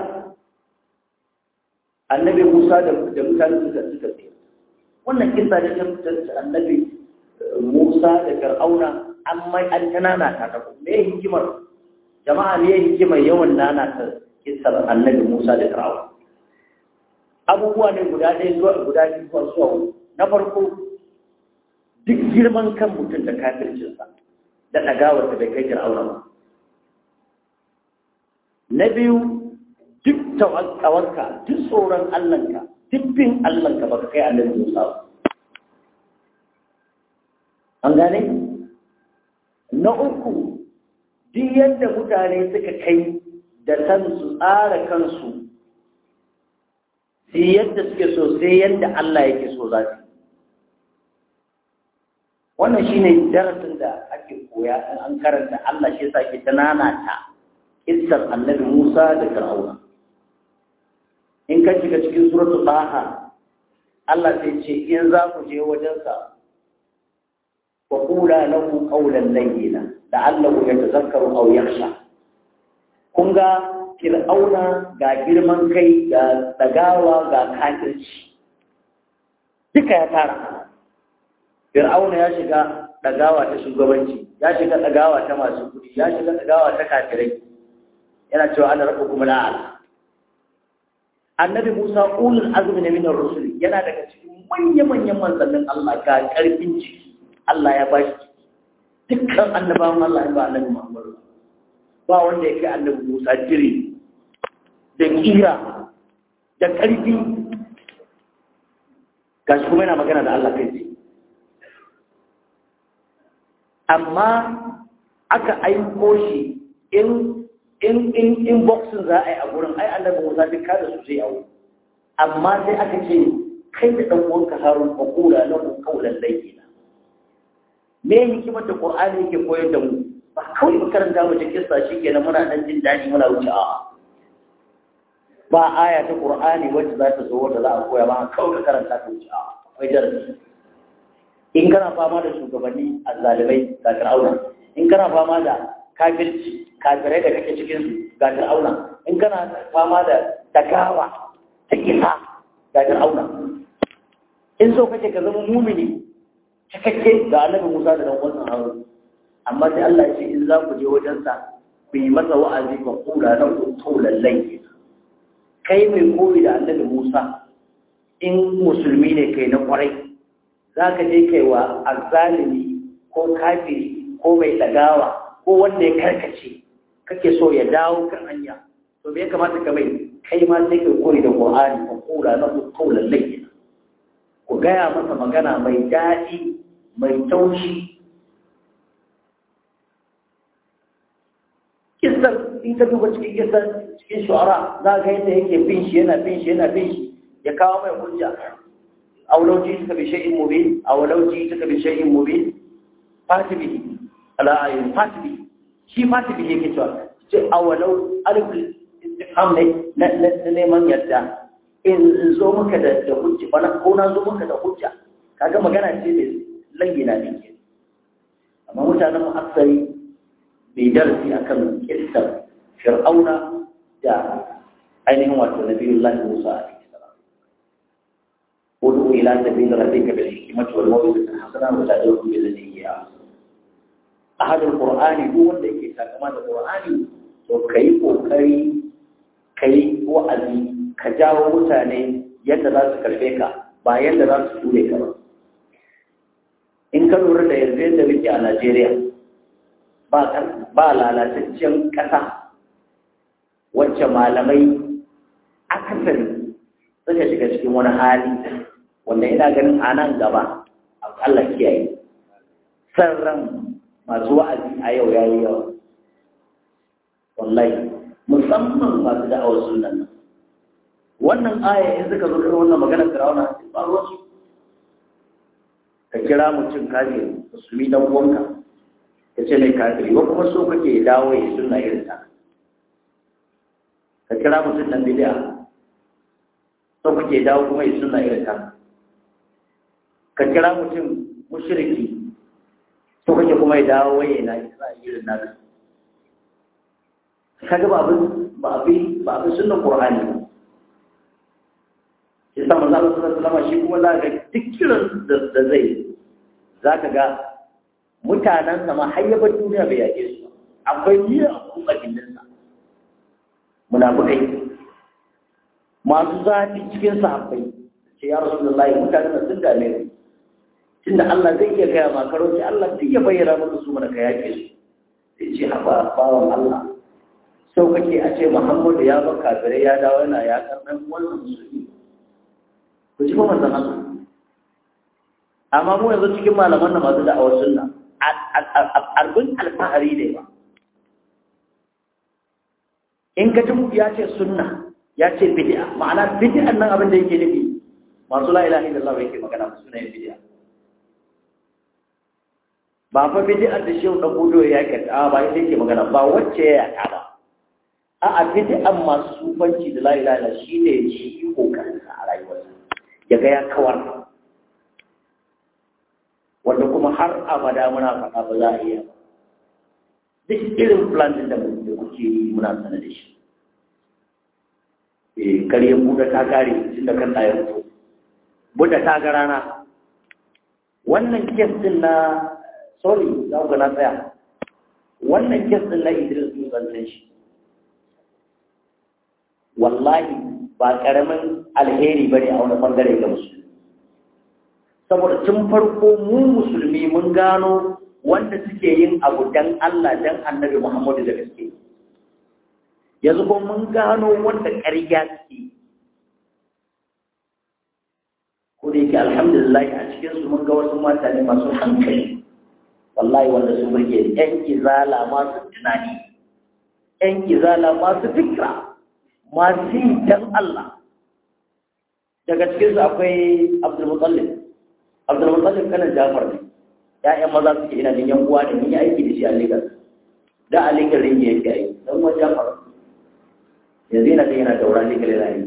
annabi Musa da da mutane suka suka ce wannan kisa da ta fitar annabi Musa da Fir'auna amma an tanana ta ta me hikimar jama'a ne hikimar yawan nana ta kisar annabi Musa da Fir'auna abubuwa ne guda ɗaya zuwa guda biyu zuwa zuwa na farko duk girman kan mutum da kafircinsa da ɗagawarsa bai kai Fir'auna ba na biyu duk tawakkawarka duk tsoron Allahnka duk bin Allahnka baka kai annabi Musa ba an gane na uku duk yadda mutane suka kai da kansu tsara kansu sai yadda suke so sai yadda Allah yake so za su wannan shine darasin da ake koya in an karanta Allah shi yasa ke tanana ta kissar annabi Musa da Fir'auna in ka shiga cikin suratul Taha Allah sai ce in za ku je wajensa wa qula lahu qawlan layyina la'allahu yatazakkaru aw yakhsha kun ga fir'auna ga girman kai ga dagawa ga kafirci duka ya tara fir'auna ya shiga dagawa ta shugabanci ya shiga dagawa ta masu kudi ya shiga dagawa ta kafirai yana cewa ana rabbukum la'ala annabi Musa ulul azmi ne min ar-rusul yana daga cikin manya-manyan manzannin Allah ga karfin ciki Allah ya bashi dukkan annabawan Allah ya ba annabi Muhammad ba wanda ya kai annabi Musa jire da kira da ƙarfi gashi kuma yana magana da Allah kai tsaye amma aka aiko shi in in in in boxing za a yi a gurin ai annabi Musa duk kada su sai awo amma sai aka ce kai da dan uwanka Harun fa kula lahu qawlan layyina me hikimar da Qur'ani yake koyar da mu ba kawai mu karanta mu ta kissa shikenan muna dan jin dadi muna wuce a ba aya ta Qur'ani wacce za ta zo wanda za a koya ba kawai ka karanta ta wuce a akwai darasi in kana fama da shugabanni azzalimai ga Fir'auna in kana fama da kafirci kafirai da kake cikin su ga Fir'auna in kana fama da tagawa ta kisa ga Fir'auna in so kake ka zama mumini cikakke ga Annabi Musa da dan uwansa Harun amma sai Allah ya ce in za ku je wajen sa ku yi masa wa'azi ba kula na ku lallai kai mai koyi da Annabi Musa in musulmi ne kai na kwarai za ka je kai wa azzalimi ko kafiri ko mai ɗagawa ko wanda ya karkace kake so ya dawo kan hanya to me ya kamata ka mai kai ma sai ka koyi da Qur'ani ko kula na qawlan layyin ku gaya masa magana mai daɗi mai taushi kisan in ka duba cikin kisan cikin shu'ara za ga yadda yake bin shi yana bin shi yana bin shi ya kawo mai hujja aw law ji'tuka bi shay'in mubin aw law ji'tuka bi shay'in mubin fati bihi ala ayin fati bihi shi fati bihi yake cewa ce aw law alif istifham ne na neman yadda in zo maka da da hujja bana ko na zo maka da hujja kaga magana ce da layyina ne ke amma mutanen mu aksari bai darasi akan kissar fir'auna da ainihin wato nabiyullahi musa alaihi salam ودعو إلى سبيل ربك بالحكمة والموعظة الحسنة وجادلهم بالتي هي أحسن أحد القرآن هو الذي كما القرآن وكي وكي كي وأذي كجاو متاني yadda za su karfe ka ba yadda za su ture ka ba in ka lura da yanzu yadda muke a Najeriya ba lalataccen ƙasa wacce malamai akasari suka shiga cikin wani hali wanda ina ganin a nan gaba Allah kiyaye san ran masu wa'azi a yau ya yi yawa wallahi musamman masu da'awar sunan nan wannan aya in suka zo irin wannan maganar firawuna ba ruwansu ka kira mutum kafiri musulmi dan uwanka ka ce mai kafiri wa kuma so kake dawo ya sunna irin ta ka kira mutum nan bid'a so kake dawo kuma ya sunna irin ta ka kira mutum mushriki so kake kuma ya dawo waye na isa irin naka kaga ba abin ba abin ba abin sunnan qur'ani ba shi sa manzo Allah sallallahu alaihi wasallam shi kuma za ga duk kiran da zai zaka ga mutanen sa ma hayyabar duniya bai yake su akwai niyya a kuma gindin sa munafikai masu zafi cikin sahabbai ce ya rasulullahi mutanen sun dame ni tunda Allah zai iya gaya ma karo ce Allah duk ya bayyana maka su mana ka yake su sai ce haba bawan Allah sau kake a ce Muhammadu ya bar kafirai ya dawo yana ya karɓar wannan musulmi ku ji ba manzon Allah amma mu yanzu cikin malaman nan masu da'awar sunna arbin alfahari ne ba in ka ji ya ce sunna ya ce bid'a ma'ana bid'an nan abin da yake nufi masu la ilaha illallah yake magana su ne bid'a ba fa bid'a da shehu dan gudu ya yake a ba yake yake magana ba wacce ya yaka ba a a bid'an masu sufanci da la ilaha illallah shine shi kokarin sa a rayuwarsa ya ga ya kawar wanda kuma har abada muna faɗa ba za a iya ba duk irin plan da kuke yi muna sanar da shi eh kare buɗe ta kare tun da kan ɗaya fito buɗe ta ga rana wannan kes din na sorry za ku na tsaya wannan kes din na Idris mun san shi wallahi ba karamin alheri bane a wani bangare ga musulmi saboda tun farko mu musulmi mun gano wanda suke yin abu dan Allah dan Annabi Muhammadu da gaske yanzu ko mun gano wanda ƙarya suke ko da yake alhamdulillah a cikin su mun ga wasu mutane masu hankali wallahi wanda su burge yan izala masu tunani ‘yan izala masu fikra masu yi dan Allah daga cikinsu akwai abdulmutallin abdulmutallin kanan jafar ne ‘ya'yan maza suke ina jin yan uwa ne mun yi aiki da shi a Legas da a Legas ringe yake aiki dan uwan jafar yanzu yana da yana daura Legas yana yi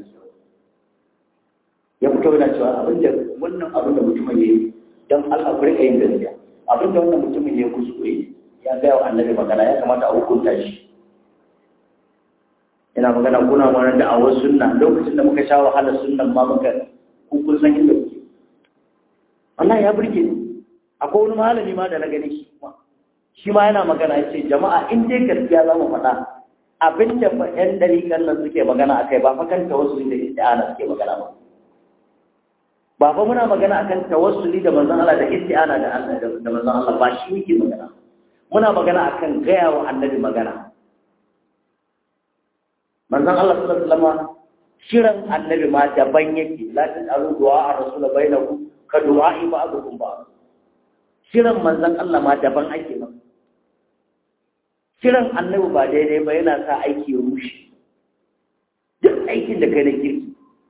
ya fito yana cewa abin da wannan abin da mutumin ya yi don Allah ku rika yin gaskiya abin da wannan mutumin ya kuskure ya gaya wa annabi magana ya kamata a hukunta shi ina magana kuna mana da awar sunna lokacin da muka sha wahala sunnan ma muka kun san inda kuke wannan ya burge ni akwai wani malami ma da na gani shi ma shi ma yana magana ya ce jama'a in dai gaskiya za mu faɗa abin da fa ƴan ɗariƙan nan suke magana a kai ba fa kan tawassuli da isti'ana suke magana ba ba fa muna magana akan tawassuli da manzon Allah da isti'ana da Allah da manzon Allah ba shi muke magana muna magana akan gaya wa annabi magana manzon Allah sallallahu alaihi wasallam shirin annabi ma daban yake la tasalu du'a ar-rasul bainakum ka du'a ba'dukum ba shirin manzon Allah ma daban ake ba shirin annabi ba daidai ba yana sa aiki ya rushe duk aikin da kai na kirki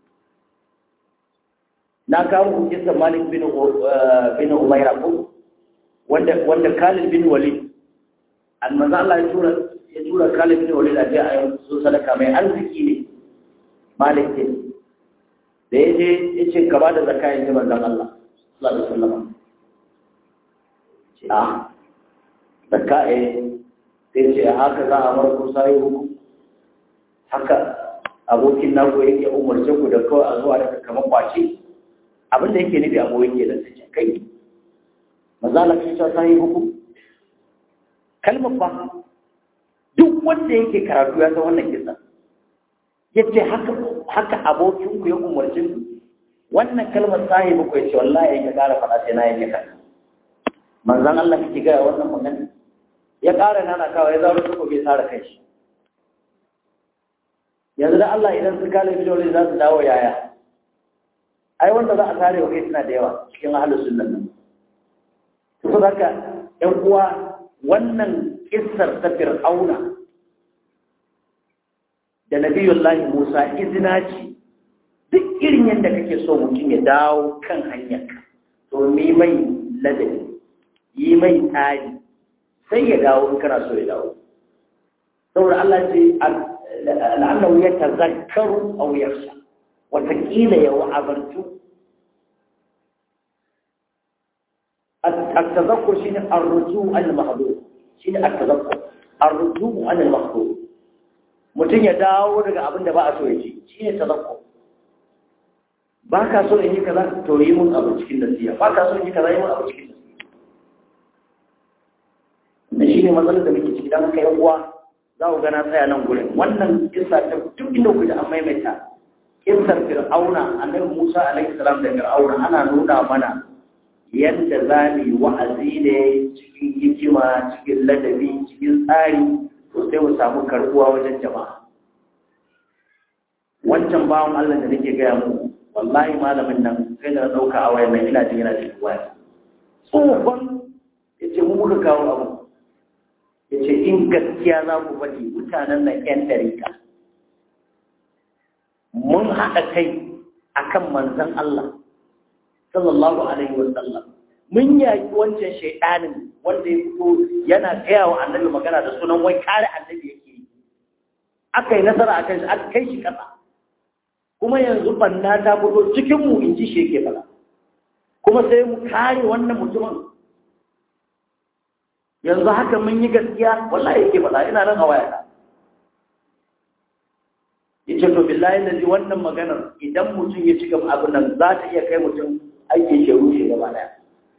na kawo hujjar Malik bin bin Umayra ko wanda wanda Khalid bin Walid manzo Allah ya tura ya tura Khalid bin Walid a je a yi so sadaka mai arziki ne Malik ne da ya je ya ce ka ba da zakka ya ji manzon Allah sallallahu alaihi wasallam ce a zakka eh sai ce haka za a bar ku sai hukum haka abokin naku yake umarce ku da kawai a zuwa da kamar kwace abin da yake nufi abu yake da sai kai mazala kai ta sai hukum kalmar ba duk wanda yake karatu ya san wannan kisa yace haka haka abokin ku ya umarci ku wannan kalmar sahibi ku yace wallahi yake kara fada sai na yake ka manzon Allah kike ga wannan magana ya kara nana kawai ya zauro ko bai tsara kai shi yanzu da Allah idan su kale bidore za su dawo yaya ai wanda za a tare wa kai suna da yawa cikin ahlus sunnan nan to haka ɗan uwa wannan kissar ta fir'auna da nabiyullahi Musa izina ce duk irin yadda kake so mutum ya dawo kan hanyarka to mi mai ladabi yi mai tsari sai ya dawo in kana so ya dawo saboda Allah ce la'annahu yatazakkaru aw yakhsha watakila ya wa'abartu التذكر شيء الرجوع عن المحظور شيء التذكر الرجوع عن المحظور mutum ya dawo daga abin da ba a so ya ci shi ne tazakko ba ka so in yi kaza to yi mun abu cikin nasiya ba ka so in yi kaza yi mun abu cikin nasiya da shi ne matsalar da muke ciki don haka yan uwa za ku gana tsaya nan gurin wannan kisa ta duk inda ku da an maimaita kisar fir'auna annabi musa alaihi salam da fir'auna ana nuna mana yadda za mu yi wa'azi ne cikin hikima cikin ladabi cikin tsari to sai mu samu karbuwa wajen jama'a wancan bawan Allah da nake gaya mu wallahi malamin nan sai da dauka a wayan nan ina jin yana cikin waya tsohon yace mu muka kawo abu yace in gaskiya za ku faɗi mutanen nan ƴan ɗarika mun haɗa kai akan manzon Allah sallallahu alaihi wa sallam mun yaki wancan shaidanin wanda ya fito yana gaya wa annabi magana da sunan wai kare annabi yake yi aka yi nasara a kan shi aka kai shi ƙasa kuma yanzu banna ta fito cikin mu in ji shi yake fara kuma sai mu kare wannan mutumin yanzu haka mun yi gaskiya wallahi yake faɗa ina nan a wayata yace to billahi da ji wannan maganar idan mutum ya ci gaba abin nan za ta iya kai mutum aikin shi rushe gaba daya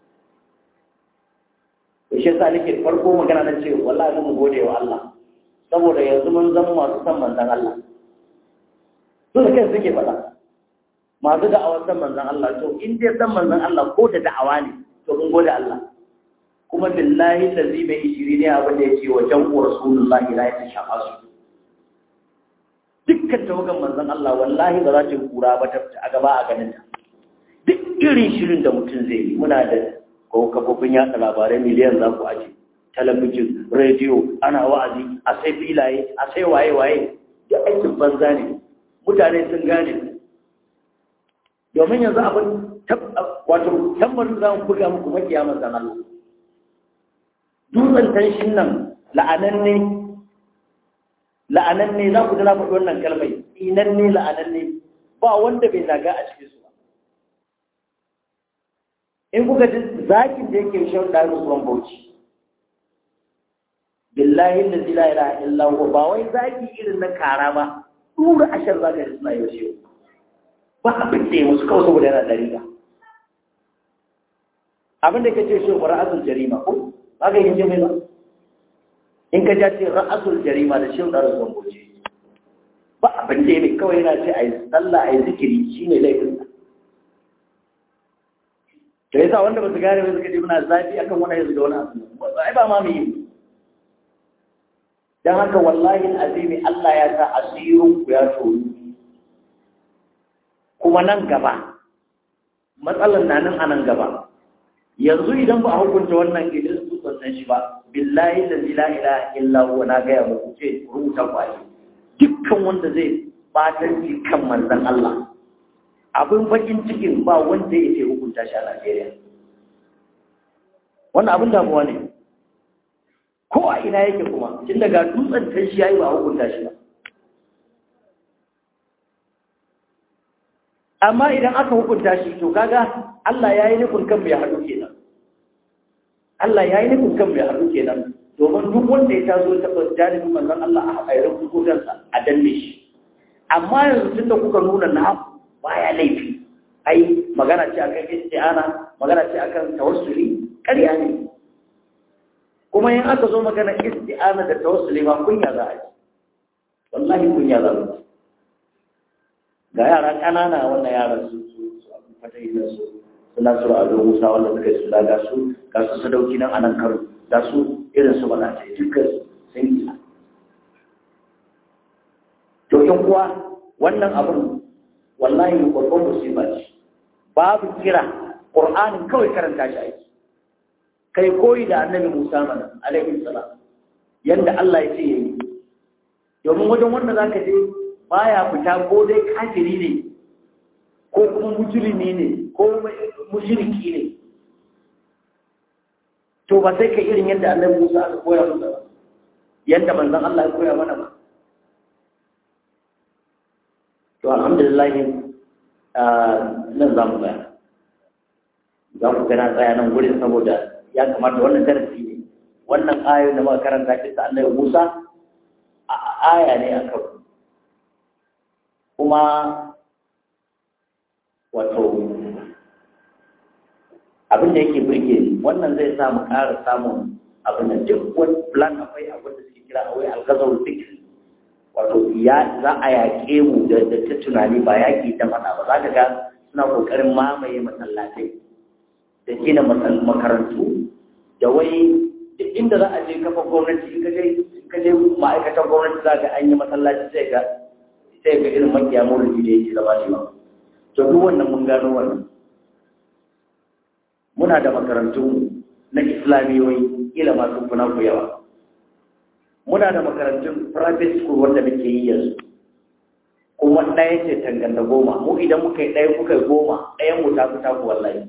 to shi yasa nake farko magana na ce wallahi mun gode wa Allah saboda yanzu mun zama masu san manzon Allah su da kai suke faɗa masu da'awar san manzon Allah to in dai san manzon Allah ko da da'awa ne to mun gode Allah kuma billahi lazi mai ishiri ne abin da ya ce wa jan'u rasulullahi la ya shafa su dukkan tawagan manzon Allah wallahi ba za ta kura ba ta a gaba a ganin ta duk irin shirin da mutum zai yi muna da ko kafofin yatsa labarai miliyan za ku aje talabijin rediyo ana wa'azi a sai filaye a sai waye-waye da aikin banza ne mutane sun gane domin yanzu abin wato tambarin za mu buga muku makiya manzan Allah dutsen tanshin nan la'ananne la'ananne za ku na faɗi wannan kalmai inanne la'ananne ba wanda bai zaga a cikin su ba in kuka ji zakin da yake shan ɗari ruwan bauchi billahi da zila ila illa huwa ba wai zaki irin na kara ba dura ashar zaka ji suna yau shi ba abin da ya musu kawai saboda yana dariƙa abin da kace shi ba ra'asul jarima ko ba ka yin mai ba in ka ja ce ra'asul jarima da shi da rasul goje ba abin da ya kawai yana ce ayi sallah ayi zikiri shine laifin sa to yasa wanda ba su gane ba suka ce muna zafi akan wani yanzu da wani abu ai ba ma mu yi don haka wallahi azimi Allah ya sa asirin ku ya toru kuma nan gaba matsalar na nan a nan gaba yanzu idan ba a hukunta wannan gidan su san shi ba billahi la ilaha illa huwa na ga muku ce rubuta kwashi dukkan wanda zai batanci kan manzon Allah abin bakin cikin ba wanda yake hukunta shi a Najeriya wannan abin damuwa ne ko a ina yake kuma tun daga dutsen kan shi yayi ba hukunta shi ba amma idan aka hukunta shi to kaga Allah yayi nufin kan mai haɗu kenan Allah yayi nufin kan mai haɗu kenan domin duk wanda ya taso ta jarumin manzon Allah a haƙairar hukuntarsa a danne shi amma yanzu tunda kuka nuna na baya laifi ai magana ce akan isti'ana magana ce akan tawassuli ƙarya ne kuma in aka zo magana isti'ana da tawassuli ba kunya za a yi wallahi kunya za a yi ga yara ƙanana wannan yaran su su su abin fata yi su suna su a zo musa wanda suka yi su da ga su ga su sadauki nan a nan karo ga su irin su bana ce dukkan sun yi to in kuwa wannan abin wallahi babban musiba ce babu kira ƙur'anin kawai karanta shi aiki kai koyi da annabi Musa mana alaihi salam yanda Allah ya ce yayi domin wajen wanda zaka je baya fita ko dai kafiri ne ko kuma mujrimi ne ko mushriki ne to ba sai ka irin yadda annabi Musa aka koya masa ba yadda manzon Allah ya koya mana ba to alhamdulillah nan za mu tsaya za ku gana tsaya nan wurin saboda ya kamata wannan darasi ne wannan ayoyin da muka karanta shi ta annabi Musa a aya ne a kan kuma wato abin da yake burge ni wannan zai sa mu ƙara samun abin da duk wani plan akwai abin da suke kira awai algazar fikir wato ya za a yaƙe mu da ta tunani ba yaƙi ta faɗa ba za ka ga suna ƙoƙarin mamaye masallatai da gina makarantu da wai duk inda za a je kafa gwamnati in ka je ma'aikatan gwamnati za ga an yi masallaci sai ga sai ga irin makiya maulidi da yake zama shi ba to duk wannan mun gano wannan muna da makarantu na islamiyoyi ila masu kuna ku yawa muna da makarantun private school wanda muke yi yanzu kuma ɗaya ce tanganta goma mu idan muka yi ɗaya kuka yi goma ɗayan mu ta fi taku wallahi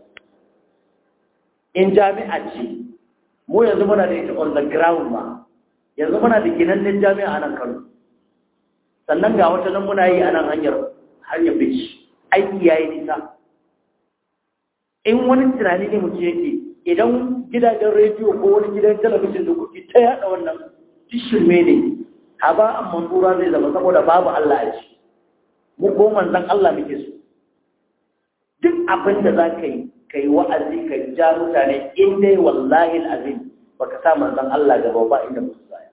in jami'a ce mu yanzu muna da ita on the ground ma yanzu muna da ginannen jami'a a nan kano sannan ga wata nan muna yi a nan hanyar hanyar bici aiki ya yi nisa in wani tunani ne mutum yake idan gidajen rediyo ko wani gidan talabijin da kuke ta yaɗa wannan shirme ne haba an mansura zai zama saboda babu Allah a ci mu ko manzon Allah muke so duk abin da za ka yi ka yi wa'azi ka ja mutane in dai wallahi azim baka sa manzon Allah gaba ba inda musu tsaya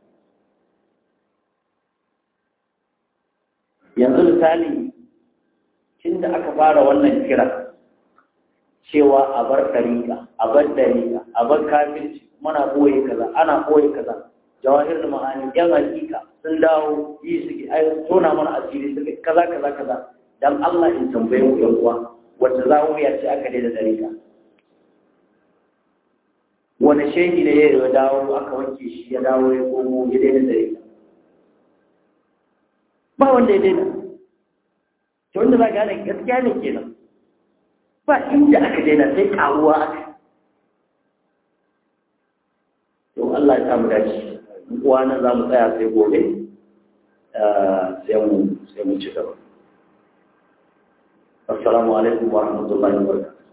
yanzu misali tun da aka fara wannan kira cewa a bar ɗariƙa a bar ɗariƙa a bar kafirci muna ɓoye kaza ana ɓoye kaza jawahir da ma'ani yan hakika sun dawo yi suke ai tona mana asiri suke kaza kaza kaza dan Allah in tambaye mu yan uwa wacce za mu ya ce aka daina dariƙa wani shehi ne ya dawo aka wanke shi ya dawo ya komo ya daina da ita ba wanda ya daina ta wanda za gane gaskiya ne kenan ba inda aka daina sai karuwa aka to Allah ya samu dace uwa nan za mu tsaya sai gobe sai mu sai mu ci gaba assalamu alaikum wa rahmatullahi wa barakatuh